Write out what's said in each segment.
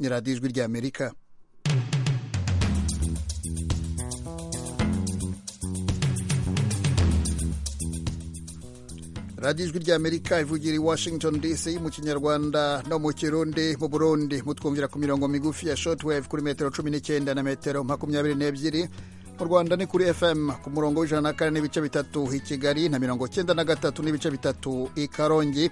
ni radiyo ijwi ry'amerika radiyo ijwi ry'amerika ivugira i washington dc mu kinyarwanda no mu kirundi mu burundi mutwumvira ku mirongo migufi ya shotwave kuri metero cumi n'icyenda na metero makumyabiri n'ebyiri mu rwanda ni kuri fm ku murongo w'ijana na kane n'ibice bitatu i kigali na mirongo cyenda na gatatu n'ibice bitatu i karongi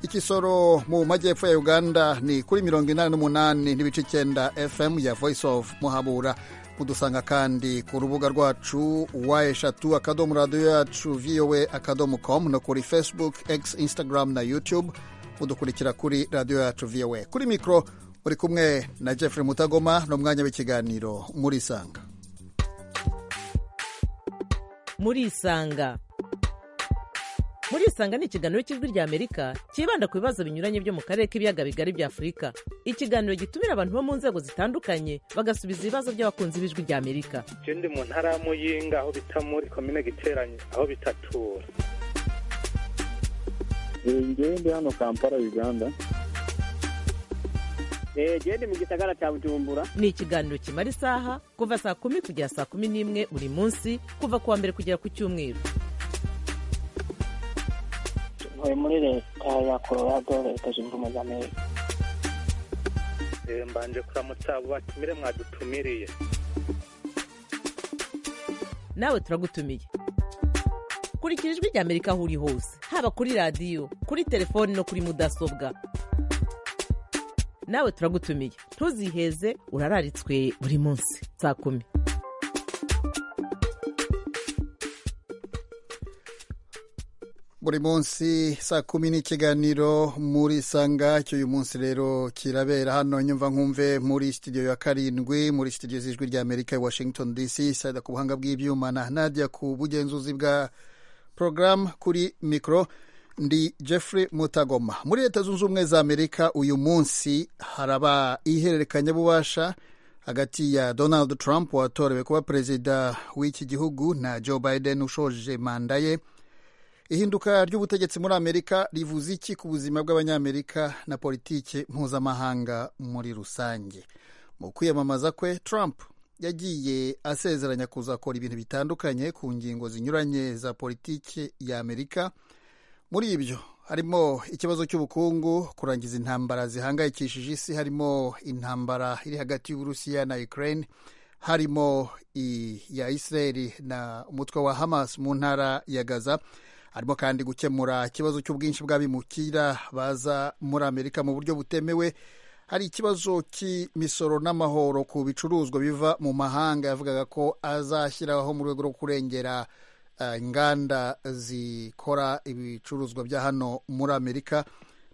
ikisoro mu majyepfo ya uganda ni kuri mirongo inani n'umunani n'ibice icyenda fm ya voice of muhabura mudusanga kandi ku rubuga rwacu wa eshatu akadomo radiyo yacu voa akadomo com no kuri facebook x instagram na youtube mudukurikira kuri radiyo yacu voa kuri mikoro uri kumwe na jeffrey mutagoma ni umwanya w'ikiganiro murisanga murisanga murisanga ni ikiganiro cy'ijwi ry'amerika cyibanda ku bibazo binyuranye byo mu karere k'ibiyaga bigari bya afurika ikiganiro gitumira abantu bo mu nzego zitandukanye bagasubiza ibibazo by'abakunzi b'ijwi ry'amerika je ndi mu ntara ya muyinga aho bita muri komine giteranye aho bitatura ngewe ndi hano kampala uganda jewe ndi mu gisagara cya bujumbura ni ikiganiro kimara isaha kuva saa kumi kugera saa kumi n'imwe buri munsi kuva ku wa mbere kugera ku cyumweru ntuye muri leta ya colorado leta zunze ubumwe za amerika Eh, mbanje kuramutsa abo batumire mwadutumiriye nawe turagutumiye kurikira ijwi ry'amerika aho uri hose haba kuri radiyo kuri telefoni no kuri mudasobwa nawe turagutumiye ntuziheze urararitswe buri munsi saa kumi buri munsi saa kumi n'ikiganiro muri sanga cy'uyu munsi rero kirabera hano nyumva nkumve muri studio ya karindwi muri studio z'ijwi ry'amerika i washington dc sayida ku buhanga bw'ibyuma na nadia ku bugenzuzi bwa porogaramu kuri mikoro ndi jeffrey mutagoma muri leta zunze ubumwe za amerika uyu munsi haraba ihererekanyabubasha hagati ya donald trump watorewe kuba perezida w'iki gihugu na joe biden ushoje manda ye ihinduka ry'ubutegetsi muri amerika rivuze iki ku buzima bw'abanyamerika na politiki mpuzamahanga muri rusange mu kwiyamamaza kwe trump yagiye asezeranya kuzakora ibintu bitandukanye ku ngingo zinyuranye za politiki ya amerika muri ibyo harimo ikibazo cy'ubukungu kurangiza intambara zihangayikishije isi harimo intambara iri hagati y'uburusiya na ukraine harimo iya israeli na umutwe wa hamas mu ntara ya gaza harimo kandi gukemura ikibazo cy'ubwinshi bw'abimukira baza muri amerika mu buryo butemewe hari ikibazo cy'imisoro n'amahoro ku bicuruzwa biva mu mahanga yavugaga ko azashyiraho mu rwego rwo kurengera eh, inganda zikora ibicuruzwa bya hano muri amerika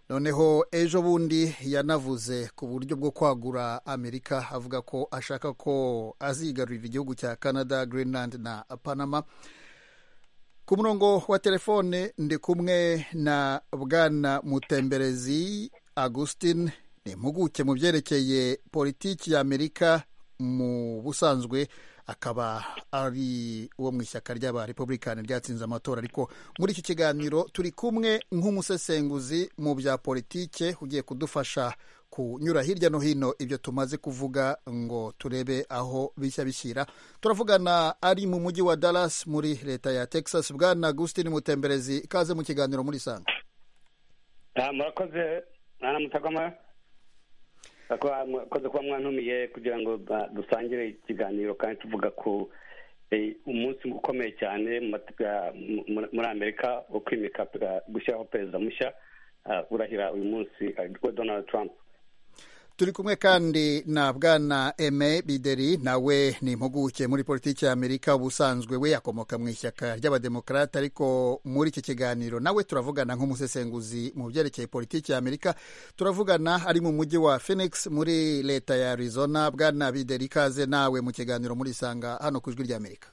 noneho ejo bundi yanavuze ku buryo bwo kwagura amerika avuga ko ashaka ko azigarurira igihugu cya canada greenland na panama ku murongo wa telefone ndi kumwe na bwana mutemberezi augustin ni impuguke mu byerekeye politiki ya amerika mu busanzwe akaba ari uwo mu ishyaka ry'abarepubulikani ryatsinze amatora ariko muri iki kiganiro turi kumwe nk'umusesenguzi mu bya politike ugiye kudufasha kunyura hirya no hino ibyo tumaze kuvuga ngo turebe aho bishya bishyira turavugana ari mu mujyi wa Dallas muri leta ya Texas bwana Agustin Mutemberezi ikaze mu kiganiro muri sanga Ah, murakoze mwana mutagoma Bakwa- murakoze kuba mwantumiye kugira ngo ba- dusangire ikiganiro kandi tuvuga ku eh, umunsi ukomeye cyane mu mat- ah, mu- mu- muri amerika wo kwimika ah, gushyiraho perezida mushya ah, urahira uyu munsi aritwe donald trump turi kumwe kandi na bwana eme bideri nawe ni impuguke muri politiki ya amerika ubusanzwe we akomoka mu ishyaka ry'abademokarate ariko muri iki kiganiro nawe turavugana nk'umusesenguzi mu byerekeye politiki ya amerika turavugana ari mu mujyi wa phoenix muri leta ya arizona bwana bideri ikaze nawe mu kiganiro murisanga hano ku ijwi ry'amerika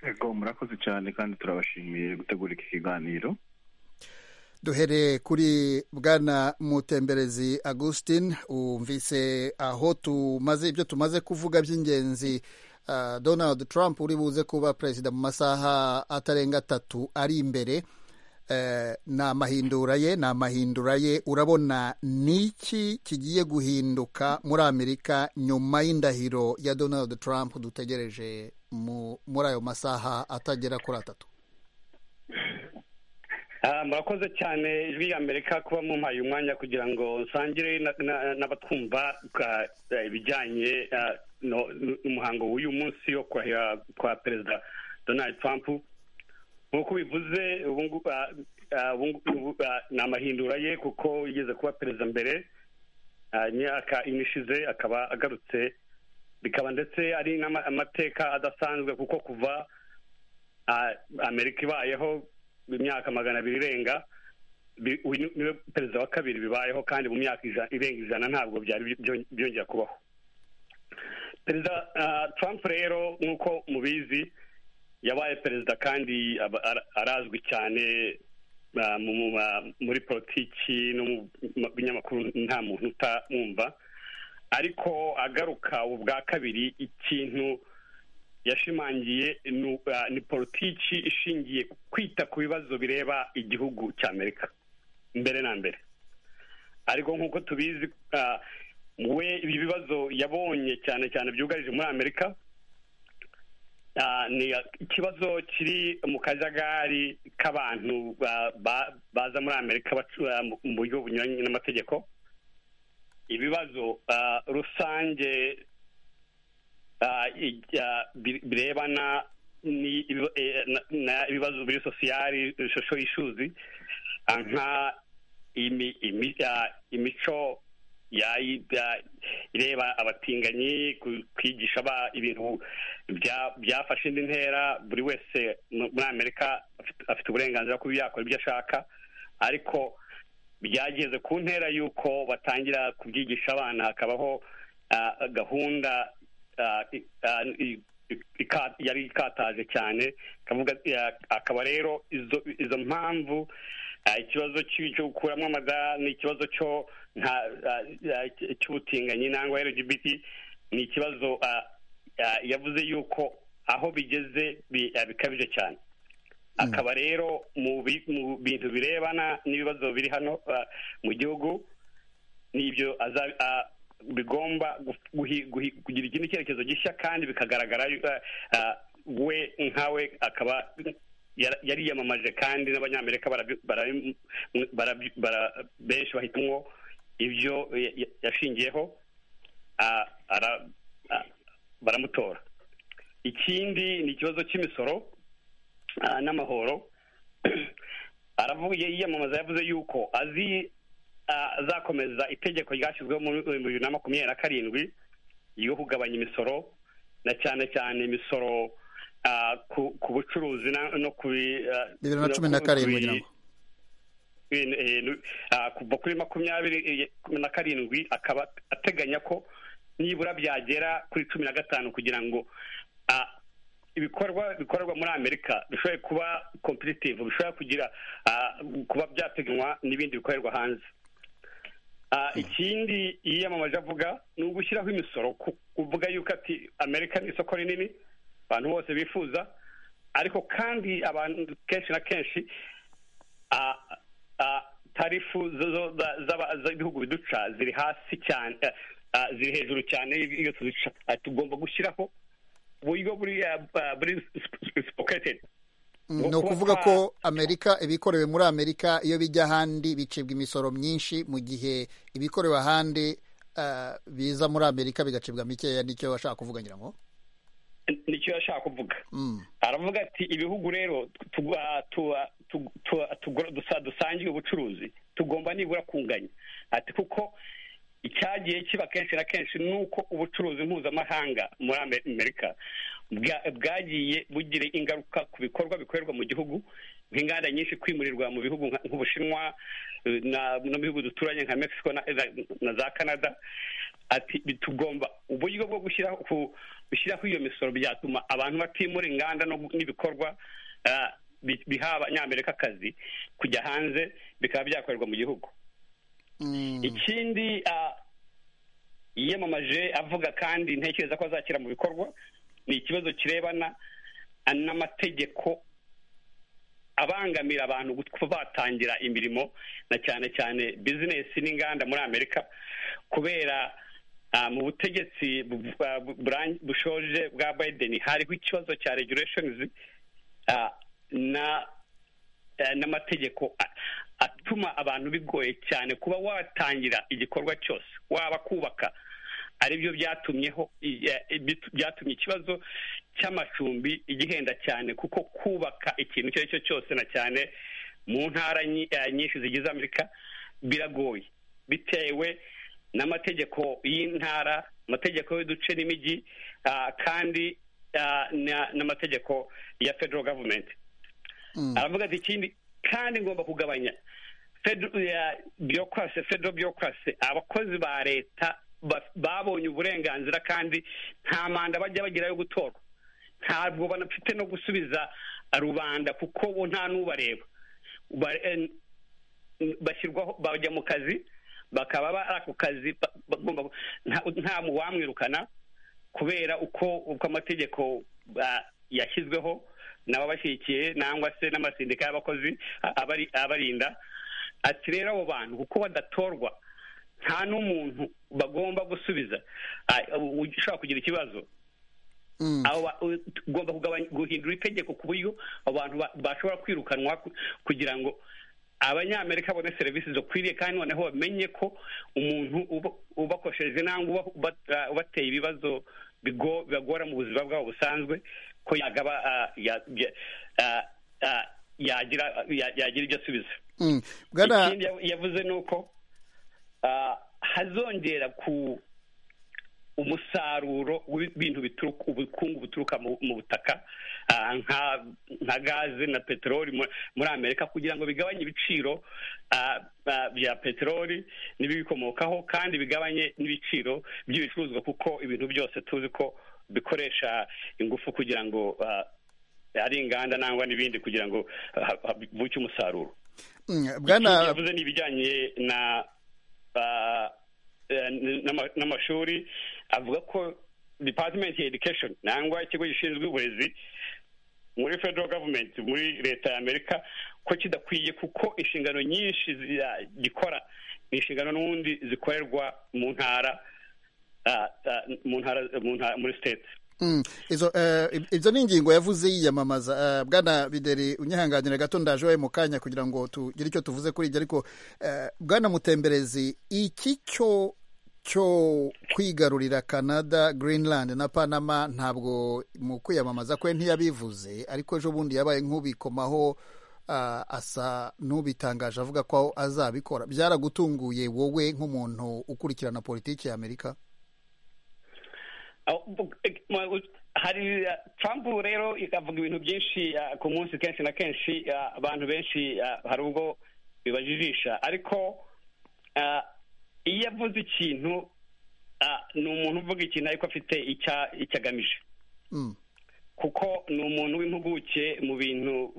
ego murakoze cyane kandi turabashimiye gutegura iki kiganiro duhere kuri bwana mutemberezi augustin wumvise aho tumaze ibyo tumaze kuvuga by'ingenzi ah, donald trump uri buze kuba perezida mu masaha atarenga atatu ari imbere ni amahindura ye ni amahindura ye urabona ni iki kigiye guhinduka muri amerika nyuma y'indahiro ya donald trump dutegereje muri ayo masaha atagera kuri atatu Ah, murakoze cyane ijwi rya amerika kuba mumpaye umwanya kugira ngo nsangire na- na- n'abatwumva ka- eh, ibijyanye ah, no- n'umuhango w'uyu munsi wo kurahira kwa perezida donald trump nk'uko bivuze ubu ngu- ah, ah, ubu ngu- ubu, ah, ni amahindura ye kuko yigeze kuba perezida mbere ah, imyaka ine ishize akaba agarutse bikaba ndetse ari n'ama- amateka adasanzwe kuko kuva ah, amerika ibayeho imyaka magana abiri irenga bi- uyu ni- niwe perezida wa kabiri bibayeho kandi mu myaka ija- irenga ijana ntabwo byari bi- byo- byongera kubaho perezida ah, trump rero nk'uko mubizi yabaye perezida kandi aba- ara- arazwi cyane ah, mu- mu- ma- muri politiki no mu ma- binyamakuru nta muntu utamwumva ariko agaruka ubu bwa kabiri ikintu yashimangiye ni u- ah, ni politiki ishingiye ku kwita ku bibazo bireba igihugu cya amerika mbere na mbere ariko nk'uko tubizi ah, we ibi bibazo yabonye cyane cyane byugarije muri amerika ah, ni ah, ikibazo kiri mu kajagari k'abantu ba- ba- baza muri amerika bacu- ah, mu mu buryo bunyuranye n'amategeko ibibazo ah, rusange ah, i- ah, bi- birebana ni- ibi- eh, na- na- ibibazo biri sosiyali ishusho y'ishuzi ah, nka imi- imi- ah, imico yayi- ah, ireba abatinganyi ku- kwigisha aba- ibintu bya- byafashe indi ntera buri wese mu- muri amerika afite- afite uburenganzira kuba yakora ibyo ashaka ariko byageze ku ntera y'uko batangira kubyigisha abana hakabaho ah, gahunda ah, i- ah, i- i- ika- yari ikataje cyane akavuga ya- akaba rero izo izo mpamvu ah, ikibazo cy'i- cyo gukuramo amada n'ikibazo cyo nta- ah, ah, cy'ubutinganyi nangwa lgbt ni ikibazo ah, ah, yavuze yuko aho bigeze bi- ah, bikabije cyane akaba rero mu bi- mu bintu birebana n'ibibazo biri hano ah, mu gihugu n'ibyo aza- ah, bigomba gu- guhi- guhi- kugira ikindi cyerekezo gishya kandi bikagaragara yu- ah, ah, we nkawe akaba yara- yari yiyamamaje kandi n'abanyamerika barabi- barabi- barabi- bara- benshi bahitamwo ibyo ya- ya- yashingiyeho ah, ara- ah, baramutora ikindi ni ikibazo cy'imisoro ah, n'amahoro aravuye yiyamamaza yavuze yuko azi ah, azakomeza itegeko ryashyizweho muri bibiri na makumyabiri na karindwi yo kugabanya imisoro na cyane cyane imisoro ah, ku- ku bucuruzi na- no ku bi- ah, bibiri na no cumi ku- na ku karindwi bi- ngira ngo eh, nu- ah, kuva kuri makumyabiri eh, na karindwi akaba ateganya ko nibura byagera kuri cumi na gatanu kugira ngo ah, ibikorwa bikorerwa muri amerika bishobore kuba competitive bishobora kugira ah, kuba byapiganwa n'ibindi bikorerwa hanze Ah, ikindi yiyamamaje avuga ni ugushyiraho imisoro ku- kuvuga yuko ati amerika ni isoko rinini abantu bose bifuza ariko kandi abantu kenshi na kenshi ah, ah, tarifu zo- zo- za- z'aba- z'ibihugu biduca ziri hasi cyane eh, ah, ziri hejuru cyane iyo tuduca Ah, tugomba gushyiraho uburyo buri ah, ah, buri sipoketedi ni ukuvuga ko amerika ibikorewe muri amerika iyo bijya ahandi bicibwa imisoro myinshi mu gihe ibikorewe ahandi eh, biza muri amerika bigacibwa mikeya nicyo bashaka kuvuga ngira ngo nicyo yashaka kuvuga Mm. aravuga ati ibihugu rero tu- ah, tu- ah, tu- tu- ah, tugura- dusa- dusangiye ubucuruzi tugomba nibura kunganya ati kuko icyagiye kiba kenshi na kenshi ni uko ubucuruzi mpuzamahanga muri Ame- amerika bwa- bwagiye bugira ingaruka ku bikorwa bikorerwa mu gihugu nk'inganda nyinshi kwimurirwa mu bihugu nka- nk'ubushinwa eh, na- no mu bihugu duturanye nka mexico na, na- na za canada ati tugomba uburyo bwo gushyiraho ku- gushyiraho iyo misoro byatuma abantu batimura inganda no gu- n'ibikorwa ah, bi- biha abanyamerika akazi kujya hanze bikaba byakorerwa mu gihugu Mm. ikindi ah, yiyamamaje avuga kandi ntekereza ko azakira mu bikorwa ni ikibazo kirebana n'amategeko abangamira abantu kuba batangira imirimo na cyane cyane bizinesi n'inganda muri amerika kubera ah, mu butegetsi bu- bu- bu- burang- bushoje bwa biden hariho ikibazo cya regulations ah, na eh, n'amategeko a- atuma abantu bigoye cyane kuba watangira igikorwa cyose waba kubaka aribyo byatumyeho i- eh, bitu- byatumye ikibazo cy'amacumbi igihenda cyane kuko kubaka ikintu icyo ari cyo cyose na cyane mu ntara nyi- eh, nyinshi zigize amerika biragoye bitewe n'amategeko y'intara amategeko y'uduce n'imijyi ah, kandi ah, na- n'amategeko ya federal government Mm. aravuga ati ikindi kandi ngomba kugabanya byokwase federal byokwase abakozi ba leta ba- babonye uburenganzira kandi nta manda bajya bagira yo gutorwa ntabwo banafite no gusubiza rubanda kuko bo nta n'ubareba Ba- en- bashyirwaho bajya mu kazi bakaba bari ako kazi ba- bagomba nta- nta wamwirukana kubera uko uko amategeko ba- yashyizweho n'ababashyigikiye nangwa se n'amasindika y'abakozi a- abari- abarinda ati rero abo bantu kuko badatorwa nta n'umuntu bagomba gusubiza ah, ushobora kugira ikibazo Mm. abo ba- u- tugomba kugabanya- guhindura itegeko ku buryo abantu ba- bashobora kwirukanwa ku- kugira ngo abanyamerika babone serivisi zikwiriye kandi noneho bamenye ko umuntu uba- ubakoresheje nangwa uba- uba- ah, ubateye ibibazo bigo- bibagora mu buzima bwabo busanzwe ko yagaba ah, ya- ya- ah, ah, yagira ya- yagira ibyo asubiza Mm. Bwana- ikindi yav- yavuze ni uko ah, hazongera ku umusaruro w'ibintu bituruka ubukungu buturuka mu- mu butaka ah, nka nka gaze na peteroli mu- muri amerika kugira ngo bigabanye ibiciro ah, ah, bya peteroli n'ibibikomokaho kandi bigabanye n'ibiciro by'ibicuruzwa kuko ibintu byose tuzi ko bikoresha ingufu kugira ngo ah, ari inganda nangwa n'ibindi kugira ngo ha- ha- buke umusaruro Mm. Ikindi bwana yavuze ni ibijyanye na ah, eh, n'ama- n'amashuri avuga ko department ya education nangwa ikigo gishinzwe uburezi muri federal government muri leta ya amerika ko kidakwiye kuko inshingano nyinshi zi- ah, gikora ni inshingano n'ubundi zikorerwa mu ntara ah, ah, mu ntara mu ntara muri state Mm. izo eh, ib- izo ni ingingo yavuze yiyamamaza Eh, bwana bideri unyihanganira gato ndaje iwawe mu kanya kugira ngo tugire icyo tuvuze kuri ibyo ariko eh, bwana mutemberezi iki cyo cyo kwigarurira canada greenland na panama ntabwo mu kwiyamamaza kwe ntiyabivuze ariko ejo bundi yabaye nk'ubikomaho ah, asa n'ubitangaje avuga ko azabikora byaragutunguye wowe nk'umuntu ukurikirana politiki ya amerika Aho- bu- ek- ma- u- hari uh, Trump rero avuga ibintu byinshi uh, ku munsi kenshi na kenshi uh, abantu benshi uh, hari ubwo bibajijisha ariko uh, iyo avuze ikintu uh, ni umuntu uvuga ikintu ariko afite icya- icyo agamije Mm. kuko ni umuntu w'impuguke mu bintu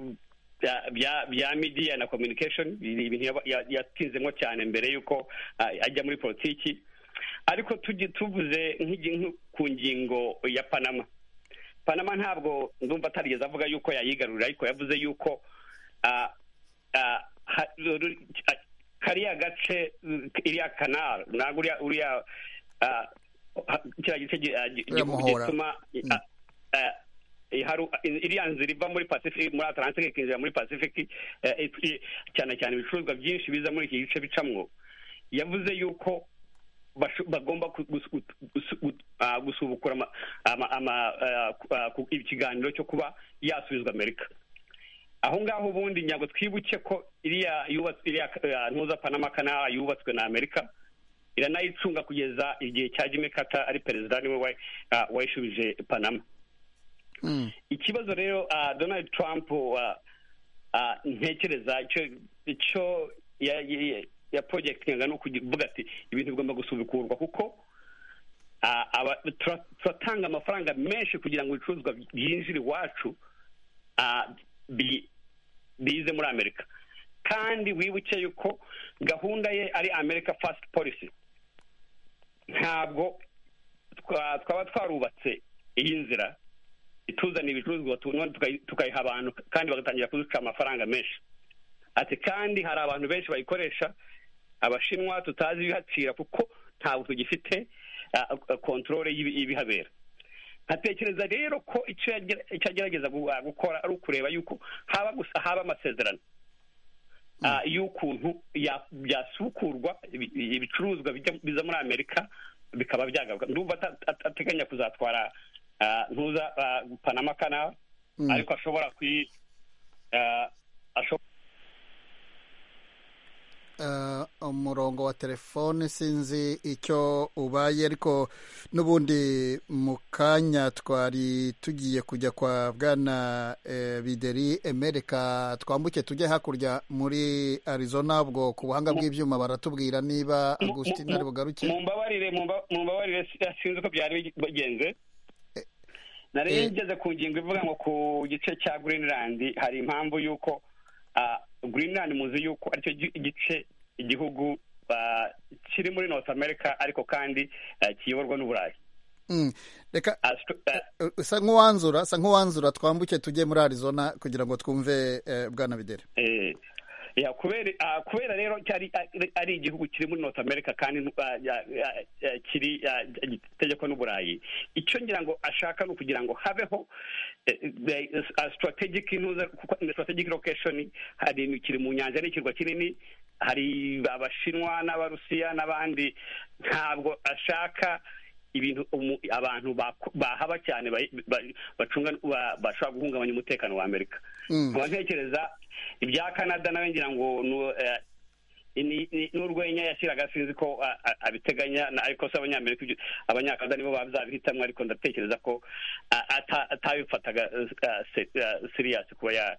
bya- bya bya media na communication ni ibintu yaba- ya- yatinzemo cyane mbere y'uko ah, ajya muri politiki ariko tujye tuvuze nk'igi- nk- ku ngingo ya panama panama ntabwo ndumva atarigeze avuga yuko yayigarurira ariko yavuze yuko ah, ah, ha- ru- ah, kariya gace iriya kanari ntabwo uriya uriya ah, ha- kiriya gice gi- ah, gi- Uriya gihugu muhora. gituma ah, ah, iharu- iriya nzira iva muri pacific muri atlantique ikinjira muri pacific eh, it- cyane cyane ibicuruzwa byinshi biza muri iki gice bicamwo yavuze yuko basho- bagomba ku- gusu- gutu- gusu- gutu- ah, gusubukura ama- ama- ama, ah, ku- ah, ku- ikiganiro cyo kuba yasubizwa amerika aho ngaho ubundi ntabwo twibuke ko iriya yubatswe iriya ah, ntuza panama kanara yubatswe na amerika iranayicunga kugeza igihe cya jimmy carter ari perezida niwe wa- ah, wayishubije panama Mm. ikibazo rero ah, donald trump ah, ah, ntekereza icyo icyo ya- ya- ya projectinga ni ukuvuga ati ibintu bigomba gusubukurwa kuko ah, aba- tura- turatanga amafaranga menshi kugira ngo ibicuruzwa byinjire iwacu ah, bi- bize muri amerika kandi wibuke yuko gahunda ye ari america first policy ntabwo twa- twaba twarubatse iyi nzira ituzaniye ibicuruzwa tu- none tukayi- tukayiha abantu kandi bagatangira kuduca amafaranga menshi ati kandi hari abantu benshi bayikoresha abashinwa tutazi ibihacira kuko ntabwo tugifite kontorore y'ibihabera nkatekereza rero ko icyo yagera- icyo agerageza gu- ah, gukora ari ukureba yuko haba gusa haba amasezerano Ah, y'ukuntu ya- byasukurwa ibi- ibicuruzwa bijya- biza muri amerika bikaba byagaruka ndumva ata- ata- ateganya kuzatwara ah, ntuza ah, panama canal Mm. ariko ashobora kuyi ah, ashobora Eh, umurongo wa telefone sinzi icyo ubaye ariko n'ubundi mu kanya twari tugiye kujya kwa bwana eh, bideri emereka twambuke tujye hakurya muri arizona ubwo ku buhanga bw'ibyuma baratubwira niba Mu- mu- agustina ari bugaruke mumbabarire mumba- mumbabarire si- sinzi uko byari bigenze nari eh. ngeze ku ngingo ivuga ngo ku gice cya greenland hari impamvu y'uko ah, greenland muzi y'uko aricyo gi- gice igihugu ah, kiri muri north america ariko kandi ah, kiyoborwa n'uburayi Mm. reka Ah, st- ah, eh, usa nk'uwanzura usa nk'uwanzura twambuke tujye muri arizona kugira ngo twumve eh, bwana bideri eh, ya, kubera ah, kubera rero cyari ari- ari igihugu kiri muri north america kandi ah, ya- ya- ya- kiri ah, gitegekwa n'uburayi icyo ngira ngo ashaka ni ukugira ngo habeho eh, eh, ah, strategic ntuza kuko ni strategic location hari ni- kiri mu nyanja n'ikirwa kinini hari abashinwa n'abarusiya n'abandi ntabwo ashaka ibintu umu- abantu bako- bahaba cyane bayi- ba- bacunga ba- bashobora guhungabanya umutekano wa amerika Mm. nkaba ntekereza ibya canada nawe ngira ngo nu- eh, ni- ni- n'urwenya yashyiraga sinzi ko ah, ah, abiteganya na- ariko se abanyamerika ibyo- abanyakanada nibo bazabihitamo ariko ndatekereza ko ah, ata- atabifataga siriyasi kuba ya-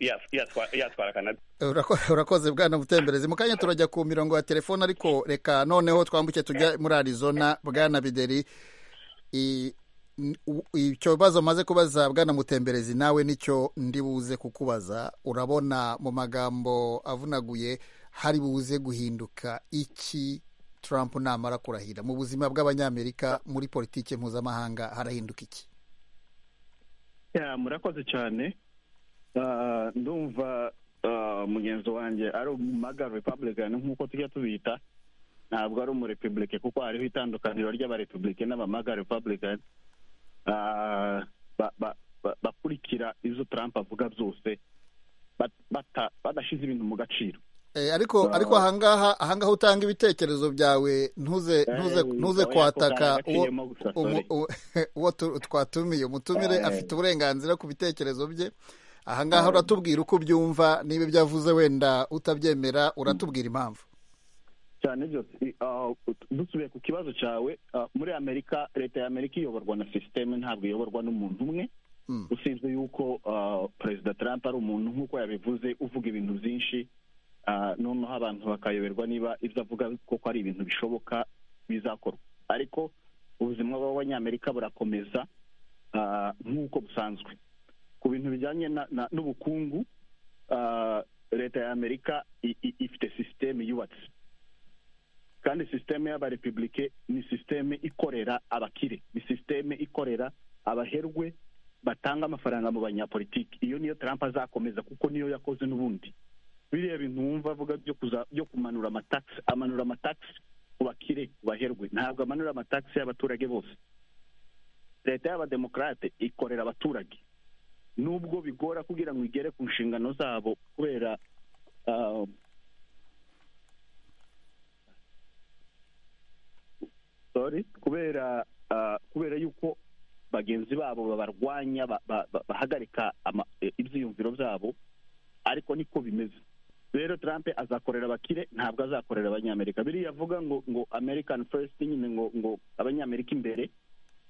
ya- yatwa- yatwara canada Urako- urakoze bwana mutemberezi mu kanya turajya ku mirongo ya telefone ariko reka noneho twambuke tujya muri arizona bwana bideri I- n- u- icyo bibazo maze kubaza bwana mutemberezi nawe nicyo ndi buze kukubaza urabona mu magambo avunaguye hari buze guhinduka iki trump namara kurahira mu buzima bw'abanyamerika muri politiki mpuzamahanga harahinduka iki Ya, murakoze cyane Ah, ndumva ah, mugenzi wanjye ari umumaga republican nk'uko tujya tubita ntabwo ari umurepublike kuko hariho itandukaniro ry'abarepublike n'abamaga republican Ah, ba- ba- ba- bakurikira ibyo trump avuga byose bat- bata- badashyize ibintu mu gaciro Eh, ariko Ah. ariko ahangaha ahangaha utanga ibitekerezo byawe ntuze ntuze Eh, ntuze oya, kwataka uwo kugaragaciyemo gusa, umu- sorry. u- uwo tu- twatumiye umutumire Eh. afite uburenganzira ku bitekerezo bye ahangaha uratubwira uko ubyumva niba ibyo avuze wenda utabyemera uratubwira impamvu cyane byose I- ah, dusubiye ku kibazo cyawe ah, muri amerika leta ya amerika iyoborwa na sisiteme ntabwo iyoborwa n'umuntu umwe Mm. usibye yuko ah, perezida trump ari umuntu nk'uko yabivuze uvuga ibintu byinshi ah, noneho abantu bakayoberwa niba ibyo avuga koko ari ibintu bishoboka bizakorwa ariko ubuzima bw'abanyamerika burakomeza ah, nk'uko busanzwe ku bintu bijyanye na- na- n'ubukungu ah, leta ya amerika i- i- ifite sisiteme yubatse kandi sisiteme y'abarepublike ni sisiteme ikorera abakire ni sisiteme ikorera abaherwe batanga amafaranga mu banyapolitiki iyo niyo trump azakomeza kuko niyo yakoze n'ubundi biriya bintu wumva avuga byo kuza byo kumanura amatagisi amanura amatagisi ku bakire ku baherwe ntabwo amanura amatagisi y'abaturage bose leta y'abademokarate ikorera abaturage nubwo bigora kugira ngo igere ku nshingano zabo kubera ah, sorry kubera ah, kubera yuko bagenzi babo babarwanya ba- ba- ba- bahagarika ama- eh, ibyiyumviro byabo ariko niko bimeze rero trump azakorera abakire ntabwo azakorera abanyamerika biriya avuga ngo ngo american first nyine ngo ngo abanyamerika imbere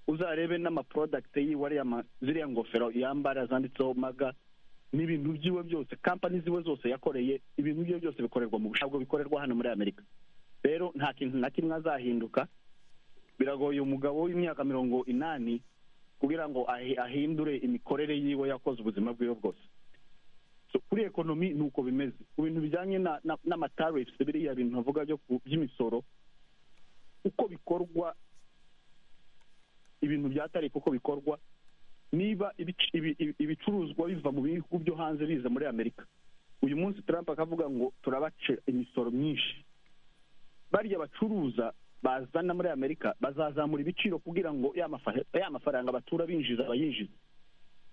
uzarebe n'amaprodakiti yiwe ariya ma- ziriya ngofero yambara zanditseho maga n'ibintu byiwe byose kampani ziwe zose yakoreye ibintu byiwe byose bikorerwa mu bushabwo bikorerwa hano muri amerika rero nta kintu na kimwe azahinduka biragoye umugabo w'imyaka mirongo inani kugira ngo ahi- ahindure imikorere yiwe yakoze ubuzima bwiwe bwose So, kuri ekonomi ni uko bimeze ku bintu bijyanye na- na- n'amatarifu biriya bintu avuga byo ku- by'imisoro uko bikorwa ibintu bya tarifu uko bikorwa niba ibic- ibi- ibi- ibicuruzwa biva mu bihugu byo hanze biza muri amerika uyu munsi trump akavuga ngo turabace imisoro myinshi barya bacuruza bazana muri amerika bazazamura ibiciro kugira ngo ya mafa- ya mafaranga batura binjiza bayinjiza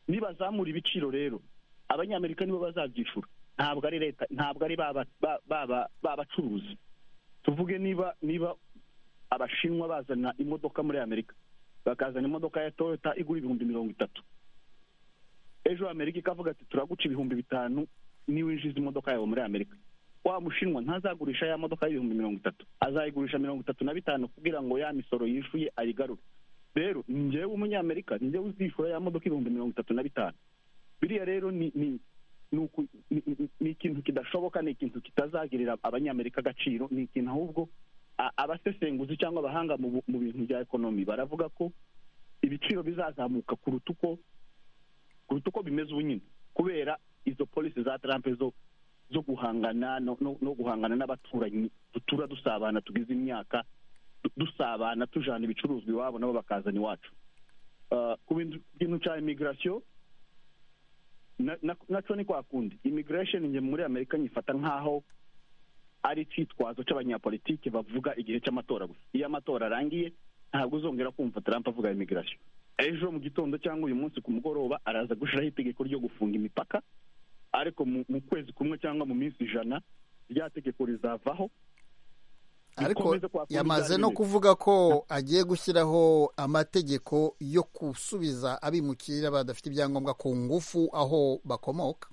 nibazamura ibiciro rero abanyamerika nibo bazabyishyura ntabwo ari leta ntabwo ari ba ba- ba- ba- ba bacuruzi tuvuge niba niba abashinwa bazana imodoka muri amerika bakazana imodoka ya toyota igura ibihumbi mirongo itatu ejo amerika ikavuga ati turaguca ibihumbi bitanu niwinjiza imodoka yawe muri amerika wa mushinwa ntazagurisha ya modoka y'ibihumbi mirongo itatu azayigurisha mirongo itatu na bitanu kugira ngo ya misoro yishuye ayigarure rero ni njyewe umunyamerika ni njyewe uzishyura ya modoka ibihumbi mirongo itatu na bitanu biriya rero ni ni ni uku- ni- ni- ni ikintu kidashoboka ni ikintu kitazagirira abanyamerika agaciro ni ikintu ahubwo a- abasesenguzi cyangwa abahanga mu bu- mu bintu bya ekonomi baravuga ko ibiciro bizazamuka kuruta uko kuruta uko bimeze ubu nyine kubera izo polisi za Trump zo zo guhangana no, no, no guhangana n'abaturanyi dutura dusabana tugize imyaka du- dusabana tujana ibicuruzwa iwabo nabo bakazana iwacu Uh, ku bintu bintu cya immigration na- na- naco ni kwa kundi immigration nge muri amerika nyifata nk'aho ari icyitwazo cy'abanyapolitiki bavuga igihe cy'amatora gusa iyo amatora arangiye ntabwo uzongera kumva trump avuga immigration ejo mu gitondo cyangwa uyu munsi ku mugoroba araza gushyiraho itegeko ryo gufunga imipaka ariko mu, mu kwezi kumwe cyangwa mu minsi ijana rya tegeko rizavaho ariko Bikomeze kwa kundi yamaze bya no nyine. kuvuga ko agiye gushyiraho amategeko yo gusubiza abimukira badafite ibyangombwa ku ngufu aho bakomoka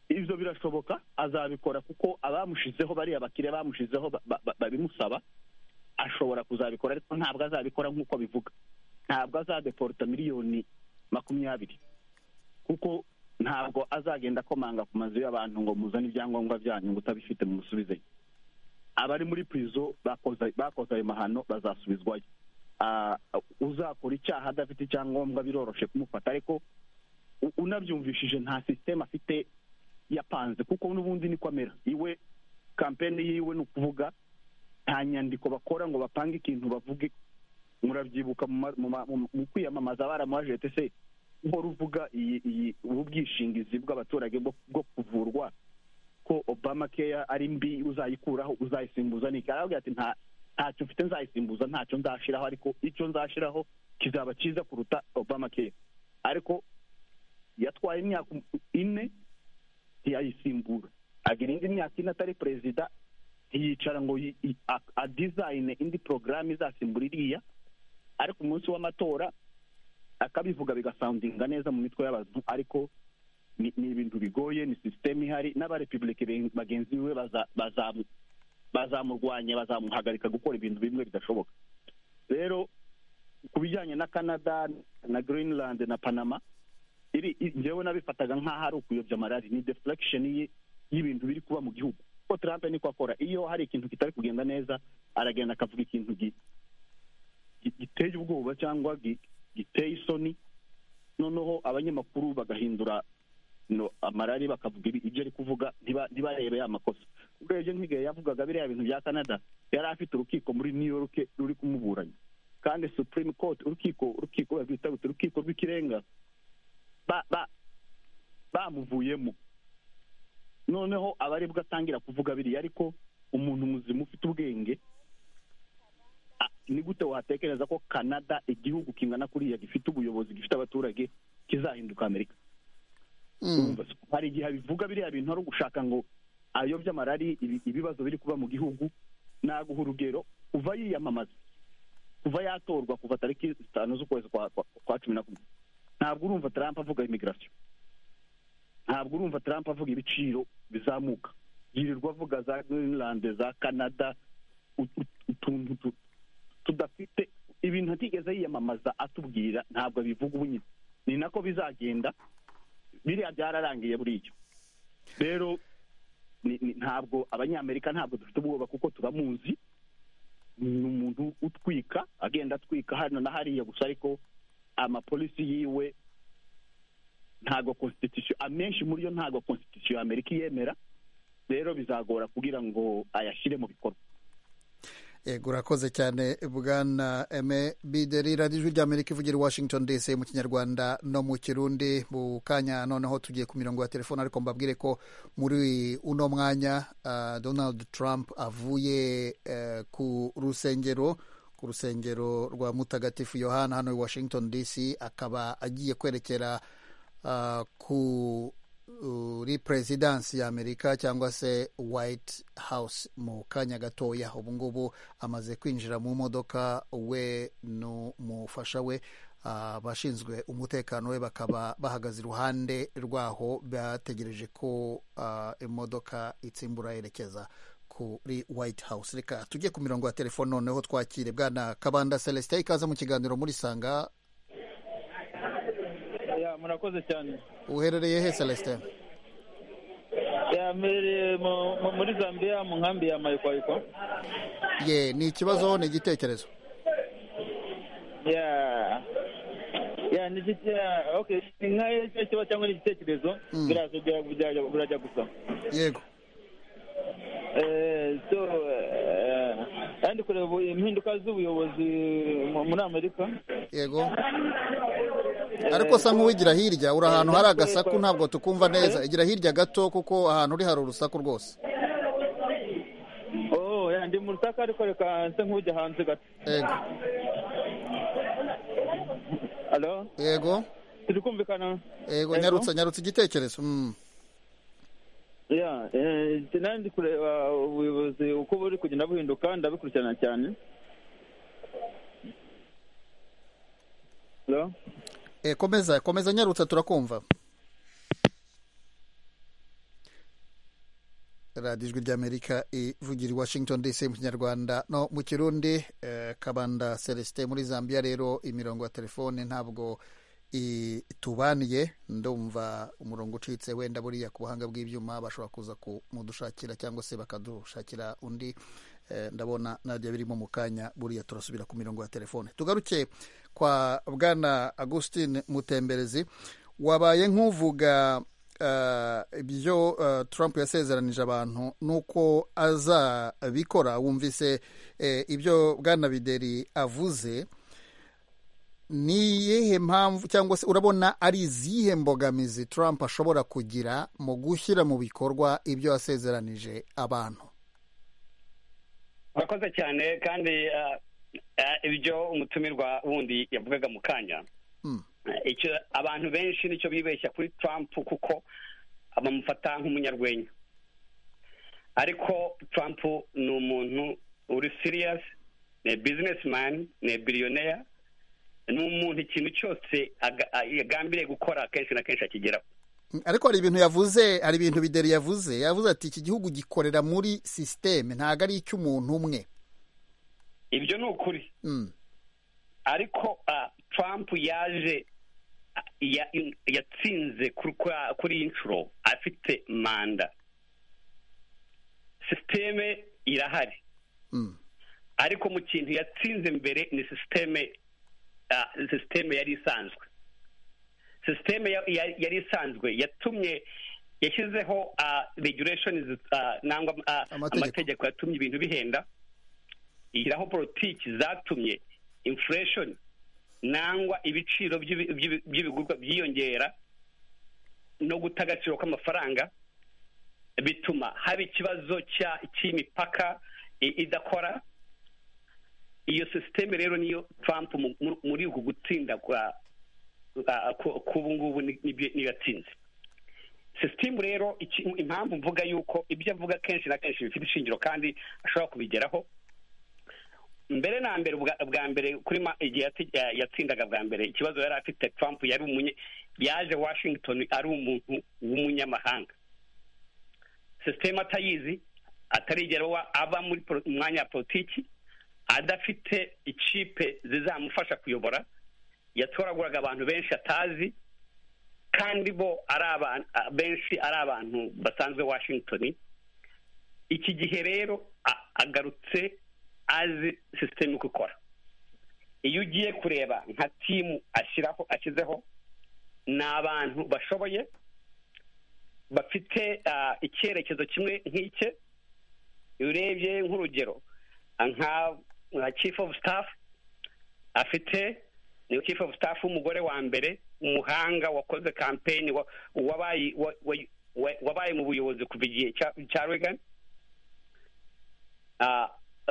ibyo birashoboka azabikora kuko abamushizeho bariya bakiriya bamushizeho ba- ba- ba- babimusaba ashobora kuzabikora ariko ntabwo azabikora nk'uko abivuga ntabwo azadeporta miliyoni makumyabiri kuko ntabwo azagenda akomanga ku mazu y'abantu ngo muzane ibyangombwa byanyu ngo utabifite mumusubizeyo abari muri prizo bakoze bakoze ayo mahano bazasubizwayo Ah, uzakora icyaha adafite icyangombwa biroroshe kumufata ariko u- unabyumvishije nta sisiteme afite yapanze kuko n'ubundi niko amera iwe kampeni yiwe ni ukuvuga nta nyandiko bakora ngo bapange ikintu bavuge murabyibuka mu ma- mu ma- mu- mu kwiyamamaza baramwajete se uhora uvuga iyi iyi ubu bwishingizi bw'abaturage bwo bwo kuvurwa ko obama keya ari mbi uzayikuraho uzayisimbuza ni iki? aravuga ati nta ntacyo mfite nzayisimbuza ntacyo nzashiraho ariko icyo nzashiraho kizaba cyiza kuruta obama keya ariko yatwaye imyaka ine ntiyayisimbura agira indi myaka ine atari perezida ntiyicara ngo yi- yi- a- adizayine indi porogaramu izasimbura iriya ariko umunsi w'amatora akabivuga bigasandinga neza mu mitwe y'abantu ariko ni ni ibintu bigoye ni sisiteme ihari n'abarepubulike ben- bagenzi be baza- bazamu- bazamurwanya bazamuhagarika gukora ibintu bimwe bidashoboka rero ku bijyanye na canada na greenland na panama iri i- njyewe nabifataga nk'aho ari ukuyobya marari ni deflection ye y'ibintu biri kuba mu gihugu kuko trump niko akora iyo hari ikintu kitari kugenda neza aragenda akavuga ikintu gi- gi- giteye ubwoba cyangwa gi- giteye isoni noneho abanyamakuru bagahindura no amarari bakavuga ibi- ibyo ari kuvuga ntiba- ntibarebe ya makosa urebye nk'igihe yavugaga biriya bintu bya canada yari afite urukiko muri new york ruri kumuburanya kandi supreme court urukiko urukiko barwita gute? urukiko rw'ikirenga ba ba bamuvuyemo noneho aba aribwo atangira kuvuga biriya ariko umuntu muzima ufite ubwenge a- ni gute watekereza ko canada igihugu kingana kuriya gifite ubuyobozi gifite abaturage kizahinduka amerika Mm. Urumva se? hari igihe abivuga biriya bintu ari ugushaka ngo ayobye amarari ibi- ibibazo biri kuba mu gihugu naguha urugero kuva yiyamamaza kuva yatorwa kuva tariki zitanu z'ukwezi kwa kwa- kwa cumi na kumwe ntabwo urumva trump avuga immigration ntabwo urumva trump avuga ibiciro bizamuka yirirwa avuga za greenland za canada u- u- utuntu tu- tudafite ibintu atigeze yiyamamaza atubwira ntabwo abivuga ubu nyine ni nako bizagenda biriya byararangiye buricyo rero ni- ni- ntabwo abanyamerika ntabwo dufite ubwoba kuko turamuzi ni umuntu utwika agenda atwika hano na hariya gusa ariko amapolisi yiwe ntabwo constitution amenshi muri yo ntabwo constitution ya amerika iyemera rero bizagora kugira ngo ayashyire mu bikorwa yego urakoze cyane bwana eme bideri radiyo ijwi rya amerika ivugira i washington dc mu kinyarwanda no mu kirundi mu kanya noneho tugiye ku mirongo ya telefone ariko mbabwire ko muri uno mwanya ah, donald trump avuye eh, ku rusengero ku rusengero rwa mutagatifu yohana hano i washington dc akaba agiye kwerekera ah, ku kuri perezidansi ya amerika cyangwa se white house mu kanya gatoya ubu ngubu amaze kwinjira mu modoka we n'umufasha we abashinzwe umutekano we bakaba bahagaze iruhande rwaho bategereje ko ah, imodoka itsimbura yerekeza kuri white house reka tujye ku mirongo ya telefone noneho twakire bwana kabanda celestin ikaze mu kiganiro muri sanga ya murakoze cyane uherereye he celestin yamereye mu- mu- muri zambia mu nkambi ya mayikwayiko ye ni ikibazo ni igitekerezo ya ya ni iki- ya, okay ni nkayo icyo kiba cyangwa ni igitekerezo Mm. biraza bya- bya- birajya gusa yego Eh, so eh, kandi kureba ubu impinduka z'ubuyobozi mu- muri amerika yego ariko sa nk'uwigira hirya uri ahantu hari agasaku ntabwo tukumva neza igira hirya gato kuko ahantu uri hari urusaku rwose oh ya ndi mu rusaka ariko reka nse nk'ujya hanze gato yego alo yego turi kumvikana yego nyarutsa nyarutsa igitekerezo Mm. ya eh, nari ndi kureba ubuyobozi uko buri kugenda buhinduka ndabikurikirana cyane Hello? Eh, komeza komeza nyarutsa turakumva radiyo ijwi ry'amerika ivugira i washington dc mu kinyarwanda no mu kirundi eh, kabanda celestin muri zambia rero imirongo ya telefone ntabwo itubaniye ndumva umurongo ucitse wenda buriya ku buhanga bw'ibyuma bashobora kuza kumudushakira cyangwa se bakadushakira undi Eh, ndabona nabyo birimo mu kanya buriya turasubira ku mirongo ya telefone tugaruke kwa bwana augustin mutemberezi wabaye nk'uvuga eh, ibyo eh, trump yasezeranije abantu n'uko azabikora wumvise eh, ibyo bwana bideri avuze ni iyihe mpamvu cyangwa se urabona ari izihe mbogamizi trump ashobora kugira mu gushyira mu bikorwa ibyo yasezeranije abantu murakoze cyane kandi ah, ah, ibyo umutumirwa wundi yavugaga mu kanya Mm. Eh, icyo abantu benshi nicyo bibeshya kuri trump kuko bamufata nk'umunyarwenya ariko trump ni umuntu uri serious ni bizinesi mani ni billionaire ni umuntu ikintu cyose aga- ah, yagambiriye gukora kenshi na kenshi akigeraho ariko hari ibintu yavuze hari ibintu bideri yavuze yavuze ati iki gihugu gikorera muri sisiteme ntabwo ari icy'umuntu umwe ibyo ni ukuri Mm, ariko ah, trump yaje ah, ya- yatsinze kuri- kuri- kuri iyi nshuro afite manda sisiteme irahari mm, ariko mu kintu yatsinze mbere ni sisiteme ah, sisiteme yari isanzwe sisiteme ya- ya- yari isanzwe yatumye yashyizeho ah, regulations ah, nangwa ah, Amategeko. amategeko yatumye ibintu bihenda ishyiraho politiki zatumye inflation nangwa ibiciro by'ibi- by'ibi- by'ibigurwa byiyongera no guta agaciro kw'amafaranga bituma haba ikibazo cya- cy'imipaka i- idakora iyo sisiteme rero niyo trump mu- mu- muri uku gutsinda kwa kwa- ku- k'ubu ngubu ni- nibyo- niyo yatsinze sisitemu rero iki- impamvu mvuga yuko ibyo avuga kenshi na kenshi bifite ishingiro kandi ashobora kubigeraho mbere na mbere ubwa bwa mbere kuri ma- igihe yati- ya- yatsindaga bwa mbere ikibazo yari afite trump yari umunye yaje washington ari umuntu w'umunyamahanga sisitemu atayizi atarigera wa- aba muri polo- mu mwanya wa politiki adafite ikipe zizamufasha kuyobora yatoraguraga abantu benshi atazi kandi bo ari abantu benshi ari abantu basanzwe washington iki gihe rero a- agarutse azi sisiteme uko ikora iyo ugiye kureba nka timu ashyiraho ashyizeho ni abantu bashoboye bafite ah, icyerekezo kimwe nk'ike iyo urebye nk'urugero nka nka chief of staff afite niwe chief of staff w'umugore wa mbere umuhanga wakoze kampeni wa- wabaye wa- wa- wa- wabaye mu buyobozi kuva igihe cya- cya regan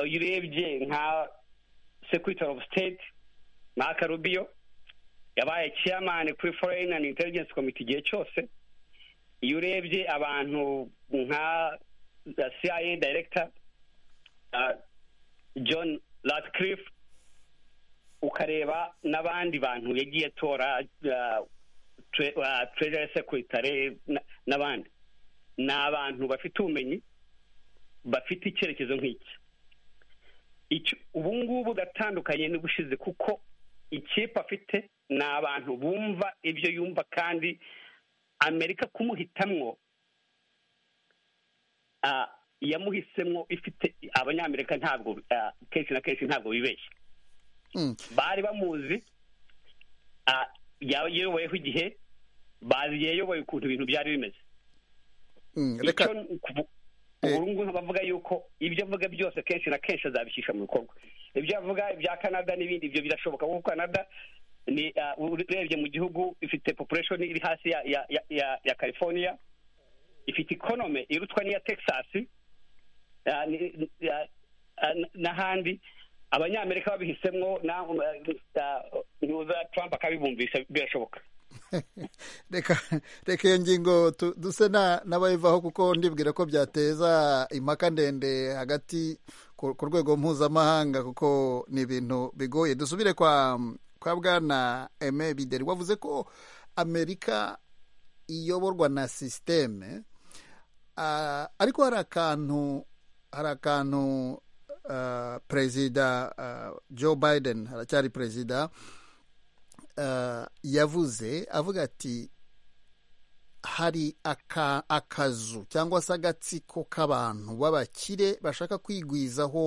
iyo urebye nka secretary of state mark rubio yabaye chairman kuri foreign and intelligence committee igihe cyose iyo urebye abantu nka cia director ah, john ratcliffe ukareba n'abandi bantu yagiye atora ah, tre- ah, treasury secretary na- n'abandi ni abantu bafite ubumenyi bafite icyerekezo nk'iki icyo ubu ngubu ugatandukanye n'ubushize kuko ikipe afite ni abantu bumva ibyo yumva kandi amerika kumuhitamwo ah, yamuhisemo ifite abanyamerika ntabwo ah, kenshi na kenshi ntabwo bibeshya Mm. bari bamuzi ah, yayoboyeho igihe bazi yayoboye ukuntu ibintu byari bimeze Mm, icyo reka ni ukuvu- Eh. ubu ngubu bavuga yuko ibyo avuga byose kenshi na kenshi azabishyisha mu bikorwa ibyo avuga ibya canada n'ibindi ibyo birashoboka kuko canada ni ah, urebye mu gihugu ifite population iri hasi ya ya ya, ya, ya california ifite economy irutwa n'iya texas ah, ni- ni- ya- ah, n- n'ahandi abanyamerika babihisemwo na ah, nuza trump akabibumvisha birashoboka reka reka iyo ngingo tu- duse na- n'abayivaho kuko ndibwira ko byateza impaka ndende hagati ku ku rwego mpuzamahanga kuko ni ibintu bigoye dusubire kwa kwa bwana eme bideri wavuze ko amerika iyoborwa na sisiteme Ah, ariko hari akantu hari akantu ah, perezida ah, joe biden aracyari perezida ah, yavuze avuga ati hari aka- akazu cyangwa se agatsiko k'abantu b'abakire bashaka kwigwizaho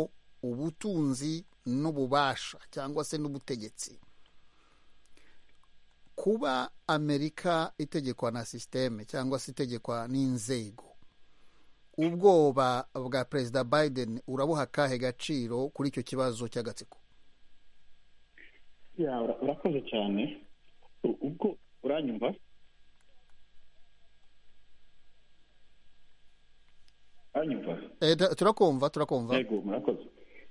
ubutunzi n'ububasha cyangwa se n'ubutegetsi kuba amerika itegekwa na sisiteme cyangwa se itegekwa n'inzego ubwoba bwa perezida biden urabuha akahe gaciro kuri icyo kibazo cy'agatsiko Ya, ura- urakoze cyane U- ubwo uranyumva uranyumva Eh, tu- turakumva turakumva yego murakoze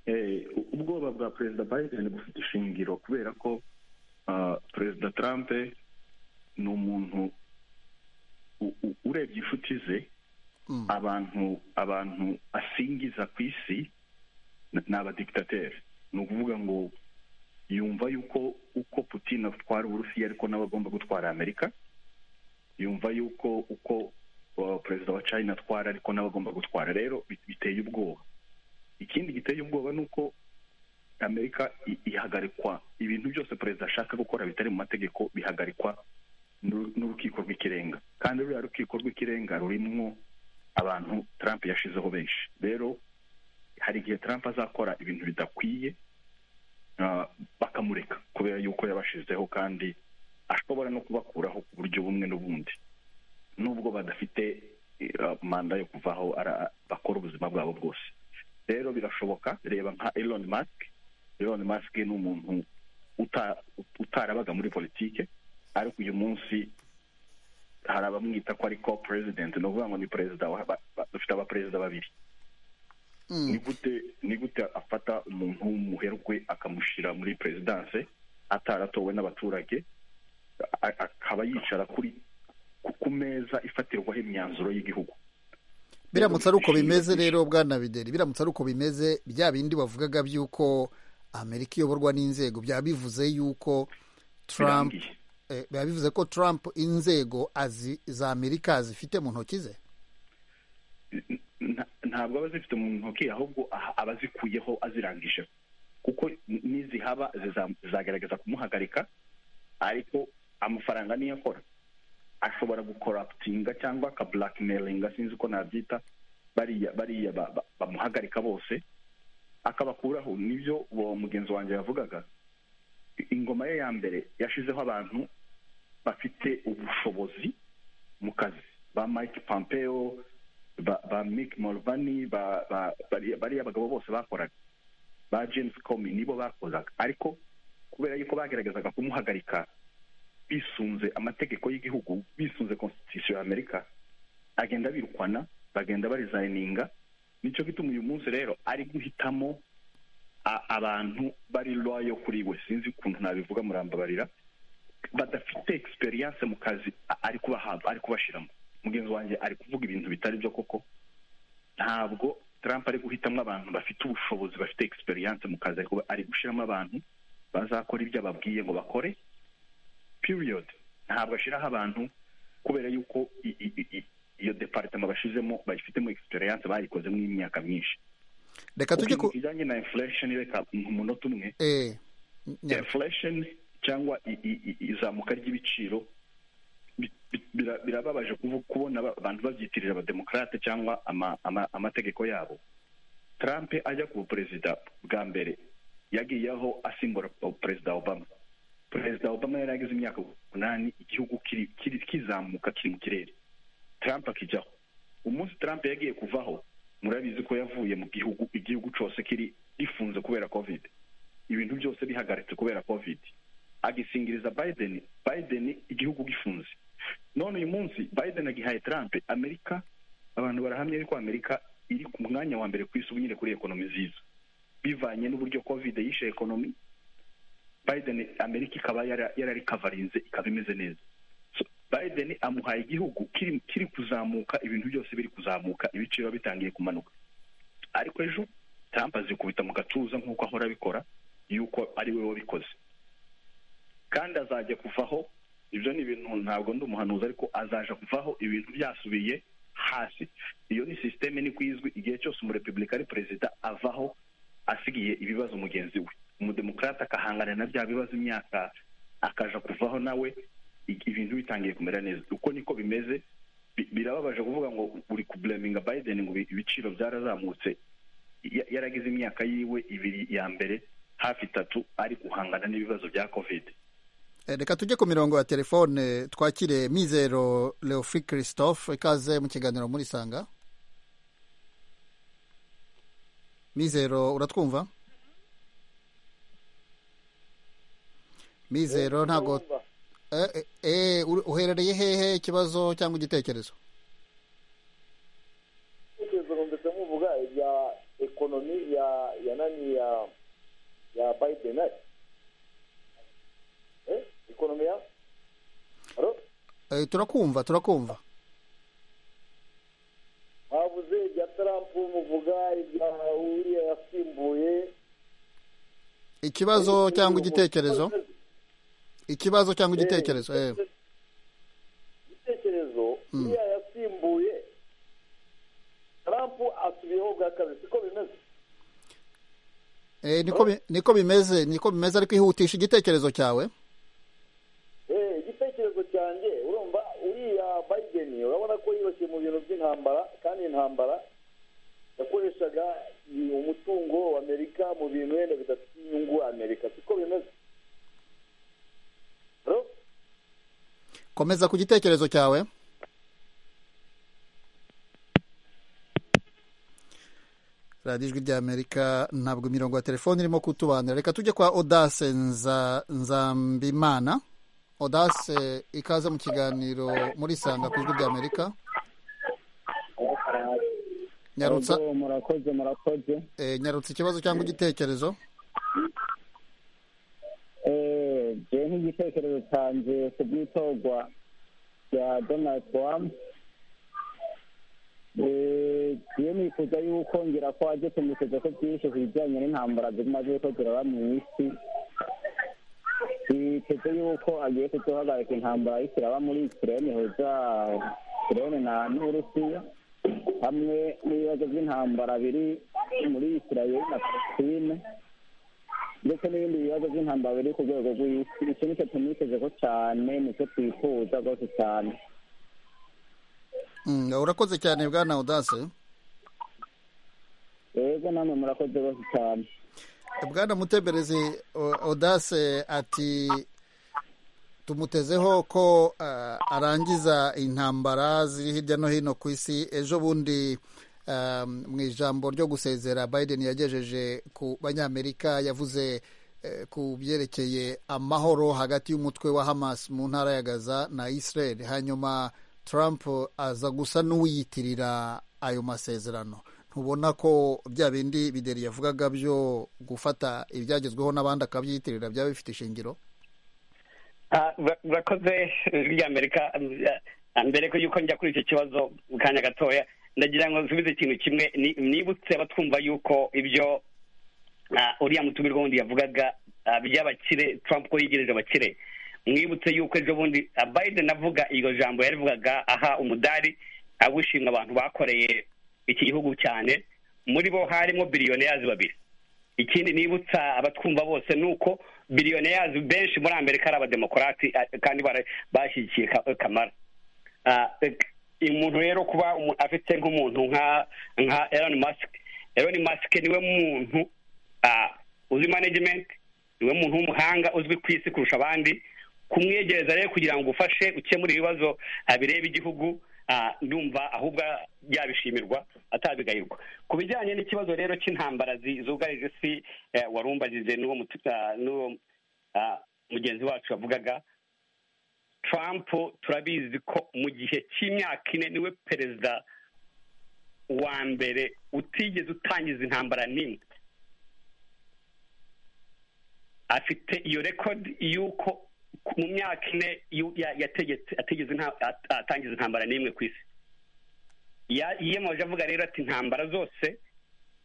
Eh, u- ubwoba bwa perezida biden bufite ishingiro kubera ko ah, perezida trump ni umuntu u- u- urebye inshuti ze Mm. abantu abantu asingiza ku isi n- ni abadikitateri ni ukuvuga ngo yumva yuko uko putin atwara uburusiya ariko nawe agomba gutwara amerika yumva yuko uko uh, perezida wa china atwara ariko nawe agomba gutwara rero bi- biteye ubwoba ikindi giteye ubwoba ni uko amerika i- ihagarikwa ibintu byose perezida ashaka gukora bitari mu mategeko bihagarikwa n'uru- n'urukiko rw'ikirenga kandi ruriya rukiko rw'ikirenga rurimwo abantu trump yashizeho benshi rero hari igihe trump azakora ibintu bidakwiye ah, bakamureka kubera yuko yabashizeho kandi ashobora no kubakuraho ku buryo bumwe n'ubundi nubwo badafite eh, ah, manda yo kuvaho ara- bakora ubuzima bwabo bwose rero birashoboka reba nka elon musk elon musk ni umuntu uta- utarabaga muri politike ariko uyu munsi hari abamwita ko ari co president ni ukuvuga ngo ni perezida wa- ba- ba- dufite abaperezida babiri Mm. ni gute ni gute afata umuntu w'umuherwe akamushyira muri perezidanse ataratowe n'abaturage a- akaba yicara kuri ku- ku meza ifatirwaho imyanzuro y'igihugu biramutse ari uko bimeze rero bwana bideri biramutse ari uko bimeze bya bindi bavugaga by'uko amerika iyoborwa n'inzego byaba bivuze y'uko trump Birangiye. eh, biba bivuze ko trump inzego azi za amerika zifite mu ntoki ze nta- ntabwo aba azifite mu ntoki ahubwo aha- aba azikuyeho azirangije kuko nizihaba ziza- zizagerageza kumuhagarika ariko amafaranga niyo akora ashobora gukoraputinga cyangwa akabulakimelinga sinzi uko nabyita bariya bariya ba- ba- bamuhagarika bose akabakuraho nibyo uwo mugenzi wanjye yavugaga ingoma ye ya mbere yashizeho abantu bafite ubushobozi mu kazi ba mike pompeo ba, ba mick mulvaney ba, ba, bariya bariya bagabo bose bakoraga ba james comi nibo bakozaga ariko kubera yuko bageragezaga kumuhagarika bisunze amategeko y'igihugu bisunze constitution ya amerika agenda birukwana bagenda barizayininga nicyo gituma uyu munsi rero ari guhitamo a- abantu bari loyo kuri we sinzi ukuntu nabivuga murambabarira badafite experience mu kazi a- ari kubahabwa ari kubashiramo mugenzi wanjye ari kuvuga ibintu bitari byo koko ntabwo Trump ari guhitamo abantu bafite ubushobozi bafite experience mu kazi ariko ari gushiramo abantu bazakora ibyo ababwiye ngo bakore period ntabwo ashyiraho abantu kubera yuko i- i- i- i- iyo departement bashizemo bayifitemo experience bayikozemo imyaka myinshi reka tujye ku Ubu ibijyanye na inflation reka umunota umwe eh, nya- inflation cyangwa i- i- i- izamuka ry'ibiciro bi- bi- bira- birababaje kuvu- kubona aba- abantu babyitirira abademokarate cyangwa ama- ama- amategeko yabo trump ajya ku perezida bwa mbere yagiyeho asimbura perezida obama perezida obama yari ageze imyaka umunani igihugu kiri- kiri- kizamuka kiri mu kirere trump akijyaho umunsi trump yagiye kuvaho murabizi ko yavuye mu gihugu igihugu cyose kiri gifunze kubera covid ibintu byose bihagaritse kubera covid agisingiriza biden biden igihugu gifunze none uyu munsi biden agihaye trump amerika abantu barahamya yuko amerika iri ku mwanya wa mbere ku isi ubu nyine kuri ekonomi nziza bivanye n'uburyo covid yishe ekonomi biden amerika ikaba yararikavarinze ikaba imeze neza So, biden amuhaye igihugu kiri kiri kuzamuka ibintu byose biri kuzamuka ibiciro bitangiye kumanuka ariko ejo trump azikubita mu gatuza nk'uko ahora abikora yuko ari we wabikoze kandi azajya kuvaho ibyo ni ibintu ntabwo ndi umuhanuzi ariko azaja kuvaho ibintu byasubiye hasi iyo ni sisiteme niko izwi igihe cyose umurepublika ari perezida avaho asigiye ibibazo mugenzi we umudemokarate akahangana na bya bibazo imyaka akaja kuvaho nawe i- ibintu bitangiye kumera neza uko niko bimeze Bi- birababaje kuvuga ngo uri kubleminga biden ngo ibi- ibiciro byarazamutse ya- yaragize imyaka yiwe ibiri ya mbere hafi itatu ari guhangana n'ibibazo bya covid eh, reka tujye ku mirongo ya telefone twakire mizero leofri christophe ikaze mu kiganiro muri sanga mizero uratwumva mizero ntabwo eh, eh, eh, uri- uherereye hehe ikibazo cyangwa igitekerezo ibitekerezo numvise muvuga ibya ekonomi ya ya nani ya ya biden eh ekonomi ya Alo? Eh, turakumva turakumva mwavuze ibya trump muvuga ibya uriya yasimbuye ikibazo cyangwa igitekerezo ikibazo cyangwa igitekerezo eh. igitekerezo uriya yasimbuye trump asubiyeho bwa kabiri siko bimeze Eh, niko bi- niko bimeze niko bimeze ariko ihutisha igitekerezo cyawe Eh, igitekerezo cyanjye urumva uriya biden urabona ko yibasiye mu bintu by'intambara kandi intambara yakoreshaga i- umutungo wa amerika mu bintu wenda bidafite inyungu amerika siko bimeze Hello? komeza ku gitekerezo cyawe radiyo ijwi ry'amerika ntabwo imirongo ya telefone irimo kutubanira reka tujye kwa odase Nza- nzambimana odase ikaze mu kiganiro muri sanga ku ijwi ry'amerika nyarutsa Ahubwo murakoze murakoze eh, nyarutsa ikibazo cyangwa igitekerezo Eh, jewe nk'igitekerezo canje ku bw'itorwa rya donald trump Eh, jewe nifuza yuko ngira ko aje kumvikeza ko byinshi ku bijyanye n'intambara zimaze yuko ziraba mu isi biteze yuko agiye kuduhagarika intambara y'isi iraba muri ikirene heza ikirene na n'uburusiya hamwe n'ibibazo by'intambara biri muri isirayeli na palestine ndetse n'ibindi bibazo by'intambara biri ku rwego rw'isi icyo nicyo tumwitezeho cyane nicyo twifuza rwose cyane Mm, urakoze cyane bwana odase yego namwe murakoze rwose cyane bwana muteberezi O- odase ati tumutezeho ko ah, arangiza intambara ziri hirya no hino ku isi ejo bundi mu ijambo ryo gusezera biden yagejeje ku banyamerika yavuze ku byerekeye amahoro hagati y'umutwe wa hamas mu ntara ya gaza na israel hanyuma trump aza gusa n'uwiyitirira ayo masezerano ntubona ko bya bindi bideri yavugaga byo gufata ibyagezweho n'abandi akabyiyitirira byaba bifite ishingiro urakoze bya amerika mbere yuko njya kuri icyo kibazo mu kanya gatoya ndagira ngo nsubize ikintu kimwe nibutse abatwumva yuko ibyo uriya mutumirwa wundi yavugaga by'abakire trump ko yegereje abakire mwibutse yuko ejo bundi biden avuga iryo jambo yarivugaga aha umudari awishimira abantu bakoreye iki gihugu cyane muri bo harimo biriyoneyazi babiri ikindi nibutsa abatwumva bose ni uko biriyoneyazi benshi muri amerika ari abademokarati kandi bashyigikiye kamara umuntu rero kuba afite nk'umuntu nka nka elon musk elon musk niwe muntu uzi management niwe muntu w'umuhanga uzwi ku isi kurusha abandi kumwegereza rero kugira ngo ufashe ukemure ibibazo bireba igihugu ndumva ahubwo yabishimirwa atabigayirwa ku bijyanye n'ikibazo rero cy'intambara zugarije isi warumbagije n'uwo mugenzi wacu wavugaga Trump turabizi ko mu gihe cy'imyaka ine niwe perezida wa mbere utigeze utangiza intambara n'imwe afite iyo rekodi y'uko mu myaka ine yategetse atangiza intambara n'imwe ku isi yiyemeje avuga rero ati intambara zose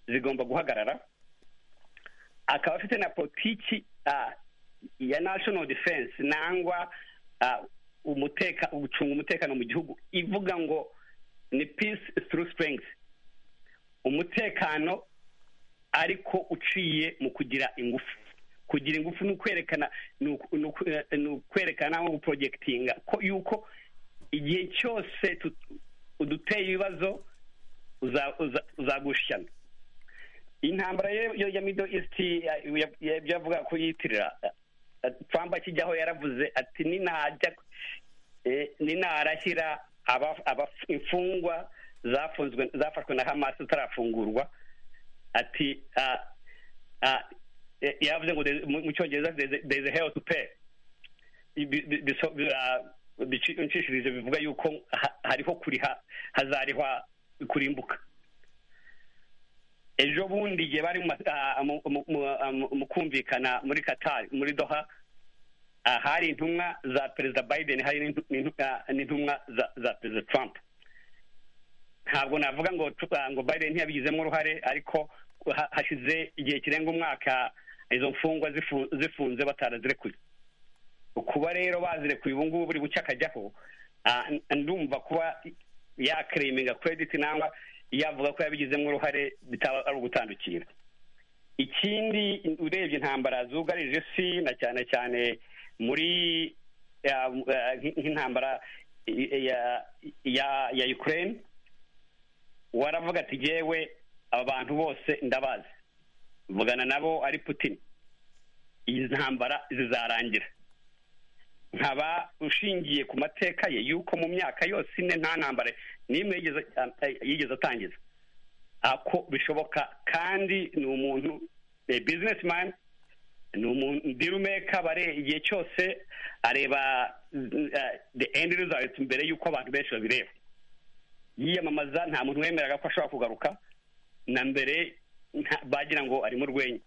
zigomba guhagarara akaba afite na politiki ya national defense nangwa gucunga umutekano mu gihugu ivuga ngo ni peace through strength umutekano ariko uciye mu kugira ingufu kugira ingufu ni ukwerekana ni ukwerekana nko guporojegitinga ko yuko igihe cyose uduteye ibibazo uzagushyana intambara ya mido isiti ibyo avuga ko yiyitirira trump akijyaho yaravuze ati ninarashyira imfungwa zafashwe na hamas zitarafungurwa ati yavuze ngo mu cyongereza there is a hell to pay bicishirije bivuga yuko hariho kuriha hazarihwa kurimbuka ejo bundi igihe bari mu kumvikana muri katari muri doha hari intumwa za perezida biden hari n'intumwa za perezida trump ntabwo navuga ngo ngo biden ntiyabigizemo uruhare ariko hashize igihe kirenga umwaka izo mfungwa zifunze batarazirekuye kuba rero bazirekuye ubu ngubu buri bucye akajyaho ndumva kuba yakereminga krediti cyangwa yavuga ko yabigizemo uruhare bitaba ari ugutandukira ikindi urebye intambara zugarije isi na cyane cyane muri nk'intambara ya ukraine waravuga ati yewe aba bantu bose ndabazi mvugana nabo ari putin iyi ntambara zizarangira nkaba ushingiye ku mateka ye yuko mu myaka yose ine nta ntambara n'imwe yigeze atangiza ako bishoboka kandi ni umuntu bizinesi mani ni umuntu dirumeka bare igihe cyose areba de endi rizaliti mbere y'uko abantu benshi babireba yiyamamaza nta muntu wemeraga ko ashobora kugaruka na mbere bagira ngo ari mu rwenya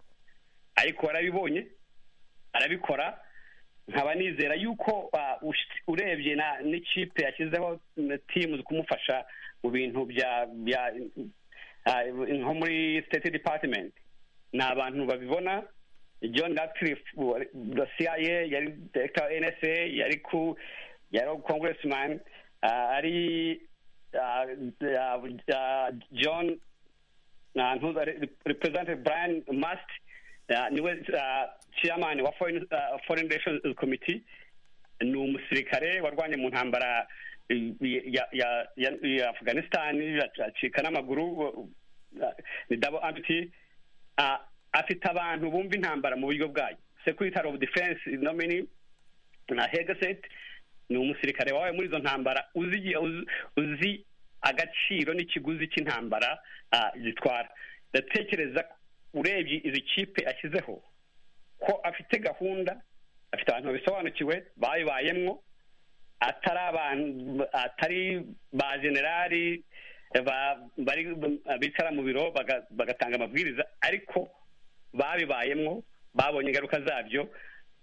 ariko warabibonye arabikora nkaba nizera yuko urebye n'ikipe yashyizeho timu kumufasha mu bintu bya nko muri state department ni abantu babibona john radcliffe dosiye ye yari director nsa yari ku yari congressman ari john representative brian mast niwe chairman wa foreign relations committee ni umusirikare warwanye mu ntambara ya afghanistan acika n'amaguru ni dabo amiti afite abantu bumva intambara mu buryo bwayo secretary of defense nomini na hegaset ni umusirikare wawe muri izo ntambara uzi agaciro n'ikiguzi cy'intambara ah, gitwara ndatekereza ko urebye izi kipe ashyizeho ko afite gahunda afite abantu babisobanukiwe bayibayemwo atari abantu atari ba generali ba- bari bicara mu biro baga- bagatanga amabwiriza ariko babibayemwo babonye ingaruka zabyo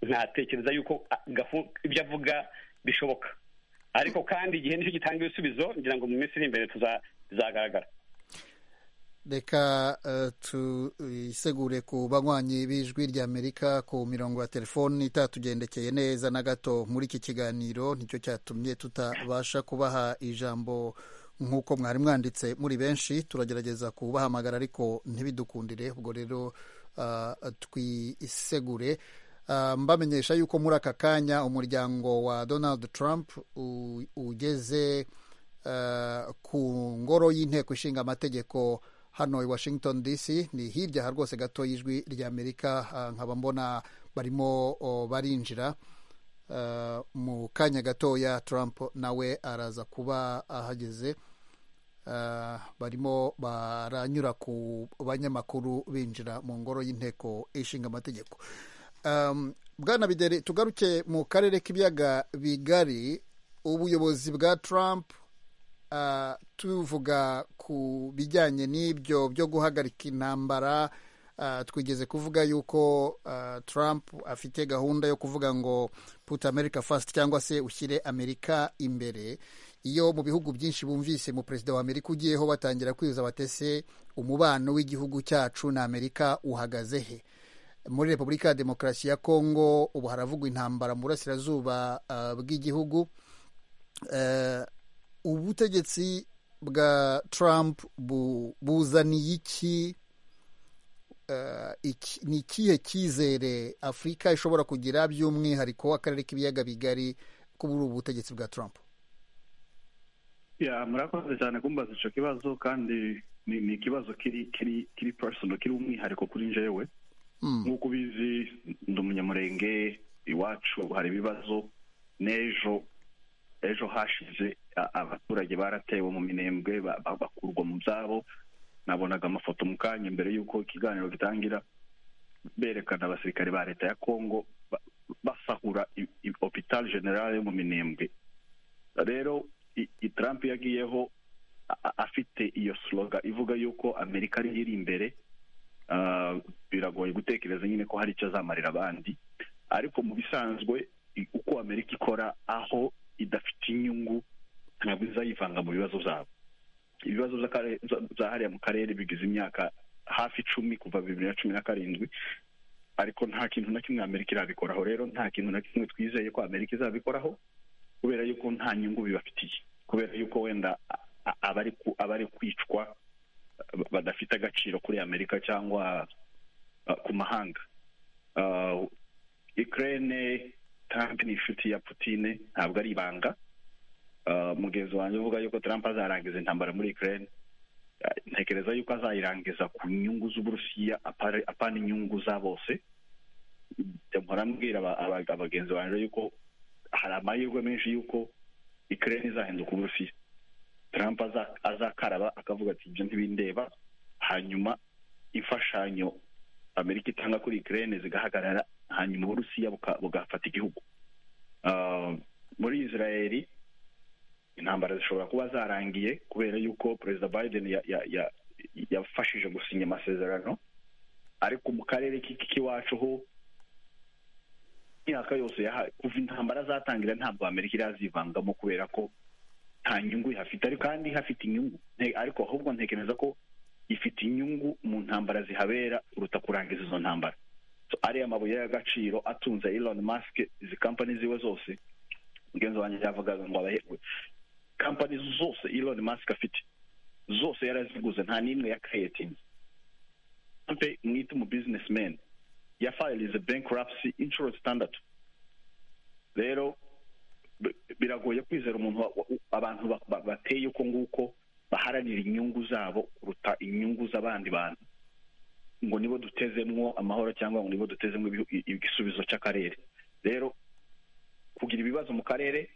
ntatekereza yuko a- gafu- ibyo avuga bishoboka ariko kandi igihe nicyo gitanga ibisubizo ngira ngo mu minsi iri imbere tuza- bizagaragara reka eh, tuyisegure ku banywanyi b'ijwi ry'amerika ku mirongo ya telefoni itatugendekeye neza na gato muri iki kiganiro nicyo cyatumye tutabasha kubaha ijambo nk'uko mwari mwanditse muri benshi turagerageza kubahamagara ariko ntibidukundire ubwo rero ah, twisegure Ah, mbamenyesha yuko muri aka kanya umuryango wa donald trump u- ugeze eh, ku ngoro y'inteko ishinga amategeko hano i washington dc ni hirya aha rwose gato y'ijwi ry'amerika ah, nkaba mbona barimo oh, barinjira Eh, mu kanya gatoya trump nawe araza kuba ahageze Eh, barimo baranyura ku banyamakuru binjira mu ngoro y'inteko ishinga amategeko Um, bwana bideri tugaruke mu karere k'ibiyaga bigari ubuyobozi bwa trump uh, tuvuga ku bijyanye n'ibyo byo guhagarika intambara uh, twigeze kuvuga yuko uh, trump afite gahunda yo kuvuga ngo put america first cyangwa se ushyire amerika imbere iyo mu bihugu byinshi bumvise mu perezida wa amerika ugiyeho batangira kwibuza batese umubano w'igihugu cyacu na amerika uhagaze he muri repubulika ya demokarasi ya kongo ubu haravugwa intambara mu burasirazuba ah, bw'igihugu Eh, ubutegetsi bwa trump bu- buzaniye iki Eh, iki- ni ikihe cyizere afurika ishobora kugira by'umwihariko akarere k'ibiyaga bigari kuri ubu butegetsi bwa trump ya murakoze cyane kumbaza icyo kibazo kandi ni ni ikibazo kiri kiri kiri personal kiri umwihariko kuri njyewe Mm, nk'uko ubizi ndi umunyamurenge iwacu hari ibibazo n'ejo ejo hashize a- abaturage baratewe mu minembwe ba- ba- bakurwa mu byabo nabonaga amafoto mu kanya mbere y'uko ikiganiro gitangira berekana abasirikare ba leta ya kongo ba- basahura i- i- hopital general yo mu minembwe rero i- i trump yagiyeho a- a- afite iyo sloga ivuga yuko amerika ariyo iri imbere Ah, biragoye gutekereza nyine ko hari icyo azamarira abandi ariko mu bisanzwe i- uko amerika ikora aho idafite inyungu ntabwo izayivanga mu bibazo byabo ibibazo by'akare- bya- bya hariya mu karere bigize imyaka hafi icumi kuva bibiri na cumi na karindwi ariko nta kintu na kimwe amerika irabikoraho rero nta kintu na kimwe twizeye ko amerika izabikoraho kubera yuko nta nyungu bibafitiye kubera yuko wenda a- a- abari ku- abari kwicwa badafite agaciro kuri amerika cyangwa uh, ku mahanga Uh, ukraine trump ni inshuti ya putine ntabwo ari ibanga Uh, mugenzi wanjye uvuga yuko trump azarangiza intambara muri ukraine Uh, ntekereza yuko azayirangiza ku nyungu z'uburusiya apare- apana inyungu za bose mpora mbwira aba- aba- abagenzi banjye yuko hari amahirwe menshi yuko ukraine izahinduka uburusiya Trump aza- azakaraba akavuga ati ibyo ntibindeba hanyuma imfashanyo amerika itanga kuri ukraine zigahagarara hanyuma uburusiya buka- bugafata igihugu Ah, muri israel intambara zishobora kuba zarangiye kubera yuko perezida biden ya- ya- ya- yafashije gusinya amasezerano ariko mu karere k'i- k'iwacu ho imyaka yose yaha- kuva intambara zatangira ntabwo amerika irazivangamo kubera ko nta nyungu ihafite ariko kandi ihafite inyungu Nte- ariko ahubwo ntekereza ko ifite inyungu mu ntambara zihabera kuruta kurangiza izo ntambara So, ariya mabuye y'agaciro atunze Elon Musk izi kampani ziwe zose mugenzi wanjye yavugaga ngo abahebwe kampani zose Elon Musk afite zose yaraziguze nta n'imwe ya creatinze mpe mwite umu businessman yafayilize bankruptcy inshuro zitandatu rero bi- biragoye kwizera umuntu wa- wa- abantu ba- ba- bateye uko nguko baharanira inyungu zabo kuruta inyungu z'abandi bantu ngo nibo dutezemwo amahoro cyangwa ngo nibo dutezemwo ibihu- i- igisubizo cy'akarere rero kugira ibibazo mu karere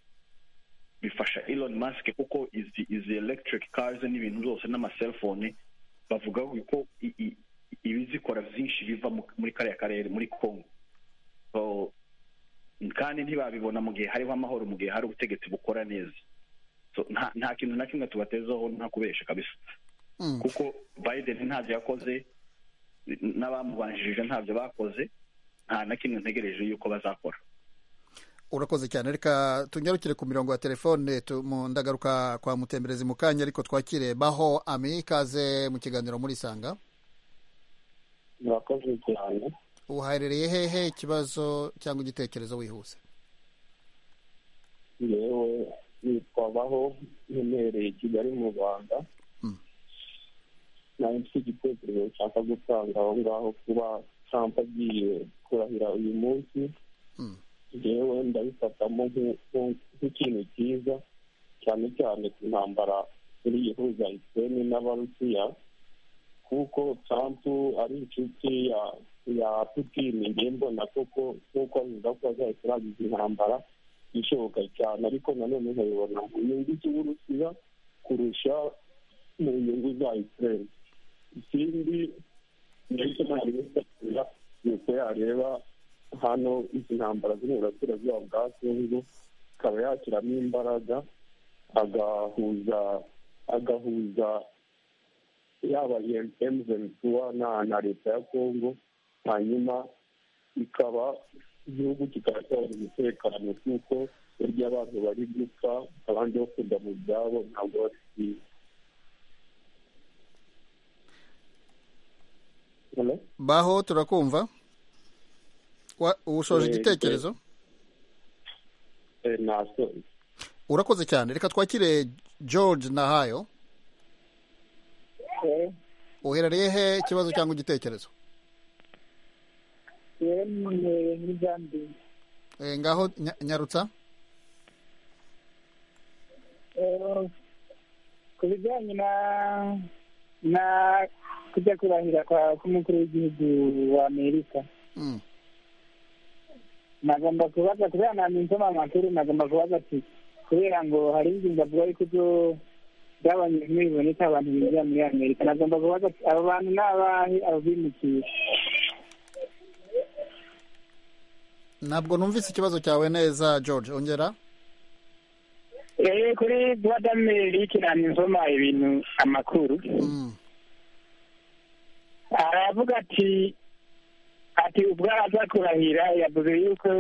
bifasha Elon Musk kuko izi izi electric cars n'ibintu byose n'amaselfone bavuga ko i- i- ibizikora byinshi biva mu- muri kariya karere muri Congo So, kandi ntibabibona mu gihe hariho amahoro mu gihe hari ubutegetsi bukora neza So, nta nta kintu na kimwe tubatezaho nta kubesha kabisa Mm. kuko Biden ntabyo yakoze n'abamubanjirije ntabyo bakoze nta na kimwe ntegereje yuko bazakora urakoze cyane reka tungarukire ku mirongo ya telefone tu- mu ndagaruka kwa mutemberezi mu kanya ariko twakire baho ami ikaze mu kiganiro muri isanga murakoze cyane uhaherereye hehe ikibazo cyangwa igitekerezo wihuse yewe nitwa baho ntumereye kigali mu rwanda Mm. nari mfite igitekerezo nshaka gutanga aho ngaho kuba trump agiye kurahira uyu munsi Mm. yewe ndabifatamo nk'u- nk'u- nk'ikintu cyiza cyane cyane ku ntambara iri ihuza isirayeli n'abarusiya kuko trump ari inshuti ya ya putini ngiye mbona koko nk'uko avuga ko azahita arangiza intambara ishoboka cyane ariko nanone nkayibona mu nyungu z'uburusiya kurusha mu nyungu za isirayeli ikindi ndetse nari gufatira nuko yareba hano izi ntambara ziri mu burasirazuba bwa kongo akaba yashyiramo imbaraga agahuza agahuza yaba emzentuwa na na leta ya kongo hanyuma ikaba igihugu kikaba cyabona umutekano kuko burya abantu bari gupfa abandi bakunda mu byabo ntabwo basigaye Hello? baho turakumva Wa- ushoje Eh, igitekerezo Eh, nasoje urakoze cyane reka twakire george nahayo Eh, uherereye he ikibazo cyangwa igitekerezo yewe ntumereye muri Zambia Eh, ngaho nya- nyarutsa Eh, ku bijyanye na na kujya kurahira kwa k'umukuru w'igihugu wa amerika Mm. nagomba kubaza kubera nanjye nsoma amakuru nagomba kubaza ati kubera ngo hari ingingo avuga yuko ibyo byabanyijwe biboneka abantu binjira muri amerika nagomba kubaza ati abo bantu ni abahe abo bimukiye ntabwo numvise ikibazo cyawe neza george ongera Eh, kuri guhada merike nanjye nsoma ibintu amakuru Mm. aravuga ati ati ubwo araza kurahira yavuze yuko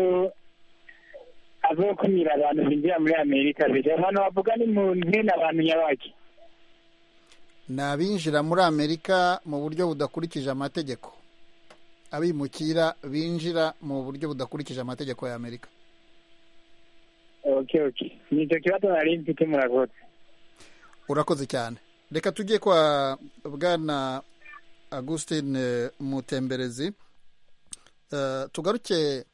azokumira abantu binjira muri amerika biri abantu bavuga ni mu ntena abantu nyabaki ni abinjira muri amerika mu buryo budakurikije amategeko abimukira binjira mu buryo budakurikije amategeko ya amerika okay okay nicyo kibazo nari mfite murakoze urakoze cyane reka tujye kwa bwana augustin eh, mutemberezi Eh, tugaruke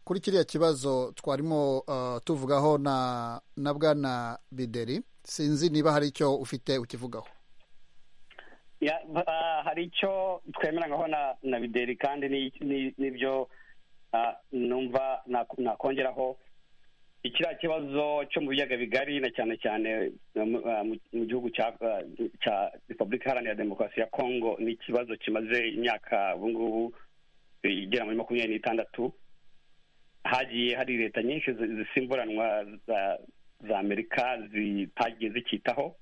kuri kiriya kibazo twarimo eh, tuvugaho na na bwana bideri sinzi niba hari icyo ufite ukivugaho Ya, b- ah, hari icyo twemerangaho na na bideri kandi ni- ni- n'ibyo ah, numva nak- nakongeraho ikiriya kibazo cyo mu biyaga bigari na cyane cyane ah, mu- ah, mu mu gihugu cya ah, cya repubulika iharanira demokarasi ya kongo ni ikibazo kimaze imyaka ubu ngubu eh, igera muri makumyabiri n'itandatu hagiye hari leta nyinshi zi- zisimburanwa za- za amerika zitagiye zikitaho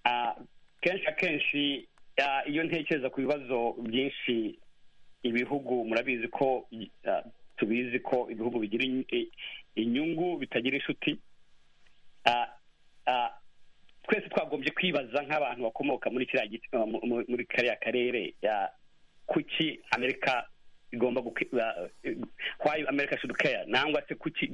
Ah, kenshi akenshi ah, iyo ntekereza ku bibazo byinshi ibihugu murabizi ko ah, tubizi ko ibihugu bigira in- i- inyungu bitagira inshuti Ah, ah, twese twagombye kwibaza nk'abantu bakomoka muri kiriya gice ah, mu- mu- muri kariya karere ah, kuki amerika igomba guke- ah, eh, why america should care nangwa se kuki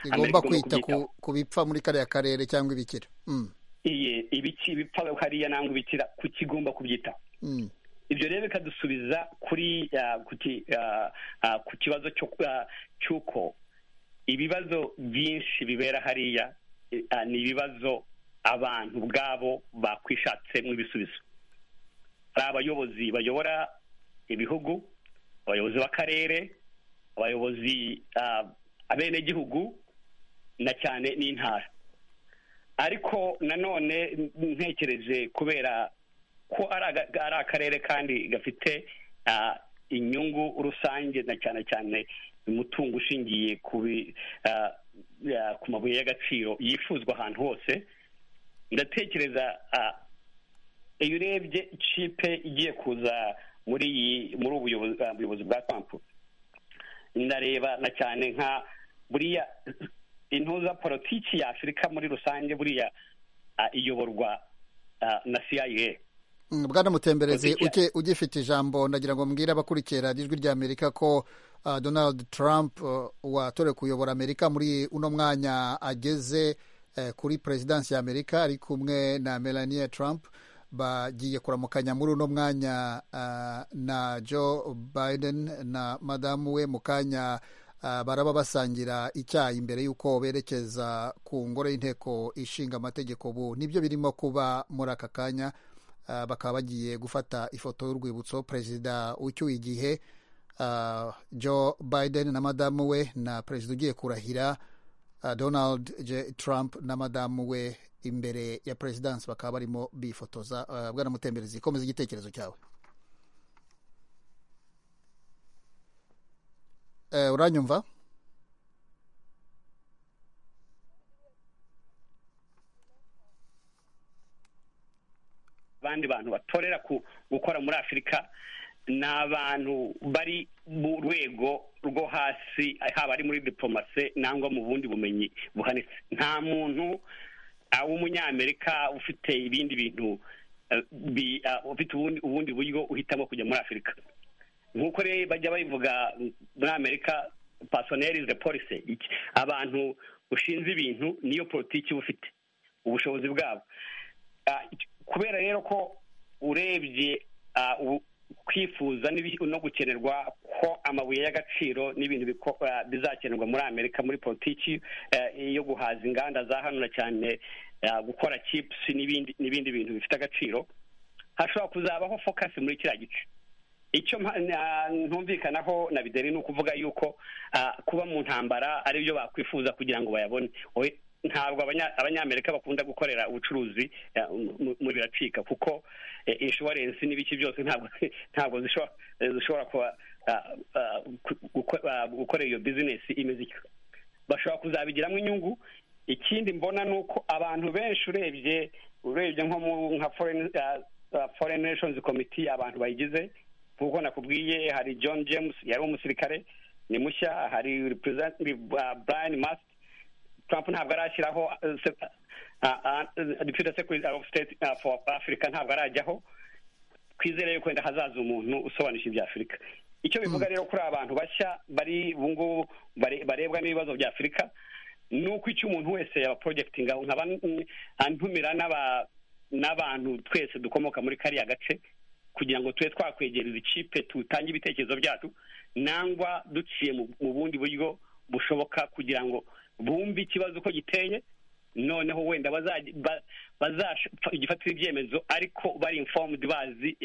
igomba kwita kubyitaho. ku- ku bipfa muri kariya karere cyangwa ibikira Mm, Iye, ibiki bipfa hariya nangwa ibikira kuki igomba kubyitaho mm, ibyo rero bikadusubiza kuri ah, ku ki- ah, ah, ku kibazo cyo- ah, cy'uko ibibazo byinshi bibera hariya eh, ah, ni ibibazo abantu ubwabo bakwishatsemo ibisubizo hari abayobozi bayobora ibihugu abayobozi b'akarere abayobozi ah, abenegihugu na cyane n'intara ariko nanone ntekereje kubera ko ari akarere kandi gafite inyungu rusange na cyane cyane umutungo ushingiye ku mabuye y'agaciro yifuzwa ahantu hose ndatekereza iyo urebye cipe igiye kuza muri iyi muri ubuyobozi bwa kampu ndareba na cyane nka buriya intuza politiki ya afurika muri rusange buriya iyoborwa na CIA bwana mutemberezi ugifite ijambo ndagira ngo mbwire abakurikira ijwi rya amerika ko donald trump watore kuyobora amerika muri uno mwanya ageze kuri perezidansi ya amerika ari kumwe na melania trump bagiye kuramukanya muri uno mwanya na joe biden na madamu we mu kanya baraba basangira icyayi mbere y'uko berekeza ku ngoro y'inteko ishinga amategeko ubu nibyo birimo kuba muri aka kanya bakaba bagiye gufata ifoto y'urwibutso perezida ucyuye igihe joe biden na madamu we na perezida ugiye kurahira donald j trump na madamu we imbere ya perezidansi bakaba barimo bifotoza bwana mutemberezi komeza igitekerezo cyawe uranyumva abandi bantu batorera gukora muri afurika ni abantu bari mu rwego rwo hasi haba ari muri diplomasi nangwa mu bundi bumenyi buhanitse nta muntu w'umunyamerika ufite ibindi bintu ufite ubundi buryo uhitamo kujya muri afurika nk'uko rero bajya babivuga muri amerika pasoneri de polise abantu ushinze ibintu niyo politiki uba ufite ubushobozi bwabo kubera rero ko urebye kwifuza no gukenerwa ko amabuye y'agaciro n'ibintu bizakenerwa muri amerika muri politiki yo guhaza inganda za hano na cyane gukora cipusi n'ibindi bintu bifite agaciro hashobora kuzabaho fokasi muri kiriya gice icyo ntumvikanaho na bideri ni ukuvuga yuko kuba mu ntambara aribyo bakwifuza kugira ngo bayabone ntabwo abanyamerika bakunda gukorera ubucuruzi mu biracika kuko inshuwarensi n'ibiki byose ntabwo zishobora gukorera iyo bizinesi imeze ityo bashobora kuzabigiramo inyungu ikindi mbona ni uko abantu benshi urebye urebye nko nka foreign nations committee abantu bayigize nk'uko nakubwiye hari john james yari umusirikare ni mushya hari brian mast trump ntabwo arashyiraho deputy secretary of state for africa ntabwo arajyaho twizere yuko wenda hazaza umuntu usobanukira ibya afurika icyo bivuga rero kuri abantu bashya bari ubu ngubu barebwa n'ibibazo bya afurika ni uko icyo umuntu wese yaba porojegiti nkaba ntumira n'abantu twese dukomoka muri kariya gace kugira ngo tube twakwegereza ikipe tutange ibitekerezo byacu nangwa duciye mu bundi buryo bushoboka kugira ngo bumve ikibazo uko giteye noneho wenda bazagifatira ibyemezo ariko bari informed bazi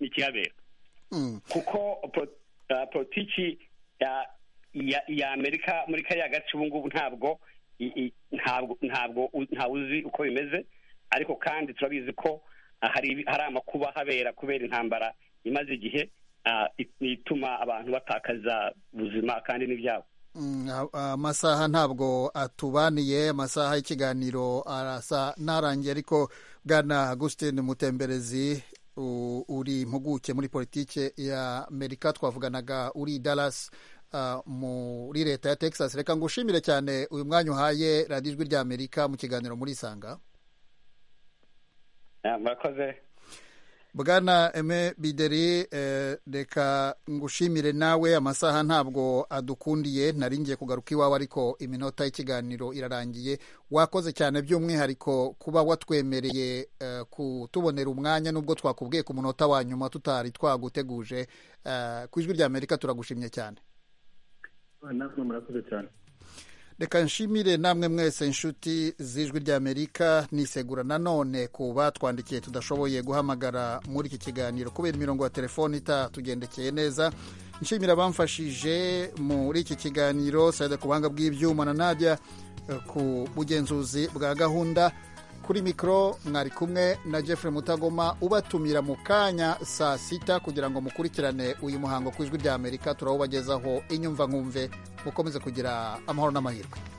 n'ikihabera kuko politiki ya amerika muri kariya gace ubu ngubu ntabwo ntabwo uzi uko bimeze ariko kandi turabizi ko hari amakuba habera kubera intambara imaze igihe ituma abantu batakaza ubuzima kandi n'ibyabo amasaha ntabwo atubaniye amasaha y'ikiganiro arasa n'arangiye ariko bwana agustin mutemberezi uri impuguke muri politiki ya amerika twavuganaga uri Dallas muri leta ya texas reka ngo ushimire cyane uyu mwanya uhaye radiyo ijwi rya amerika mu kiganiro muri isanga murakoze bwana eme bideri reka ngushimire nawe amasaha ntabwo adukundiye ngiye kugaruka iwawe ariko iminota y'ikiganiro irarangiye wakoze cyane by'umwihariko kuba watwemereye kutubonera umwanya n'ubwo twakubwiye ku munota wa nyuma tutari twaguteguje ku ijwi rya amerika turagushimye cyane reka nshimire namwe mwese inshuti z'ijwi ry'amerika nisegura nanone ku batwandikiye tudashoboye guhamagara muri iki kiganiro kubera imirongo ya telefoni itatugendekeye neza nshimira abamfashije muri iki kiganiro sayida ku buhanga bw'ibyuma na najya ku bugenzuzi bwa gahunda kuri mikoro mwari kumwe na Jeffrey mutagoma ubatumira mu kanya saa sita kugira ngo mukurikirane uyu muhango ku ijwi rya amerika turawubagezaho inyumva nkumve mukomeze kugira amahoro n'amahirwe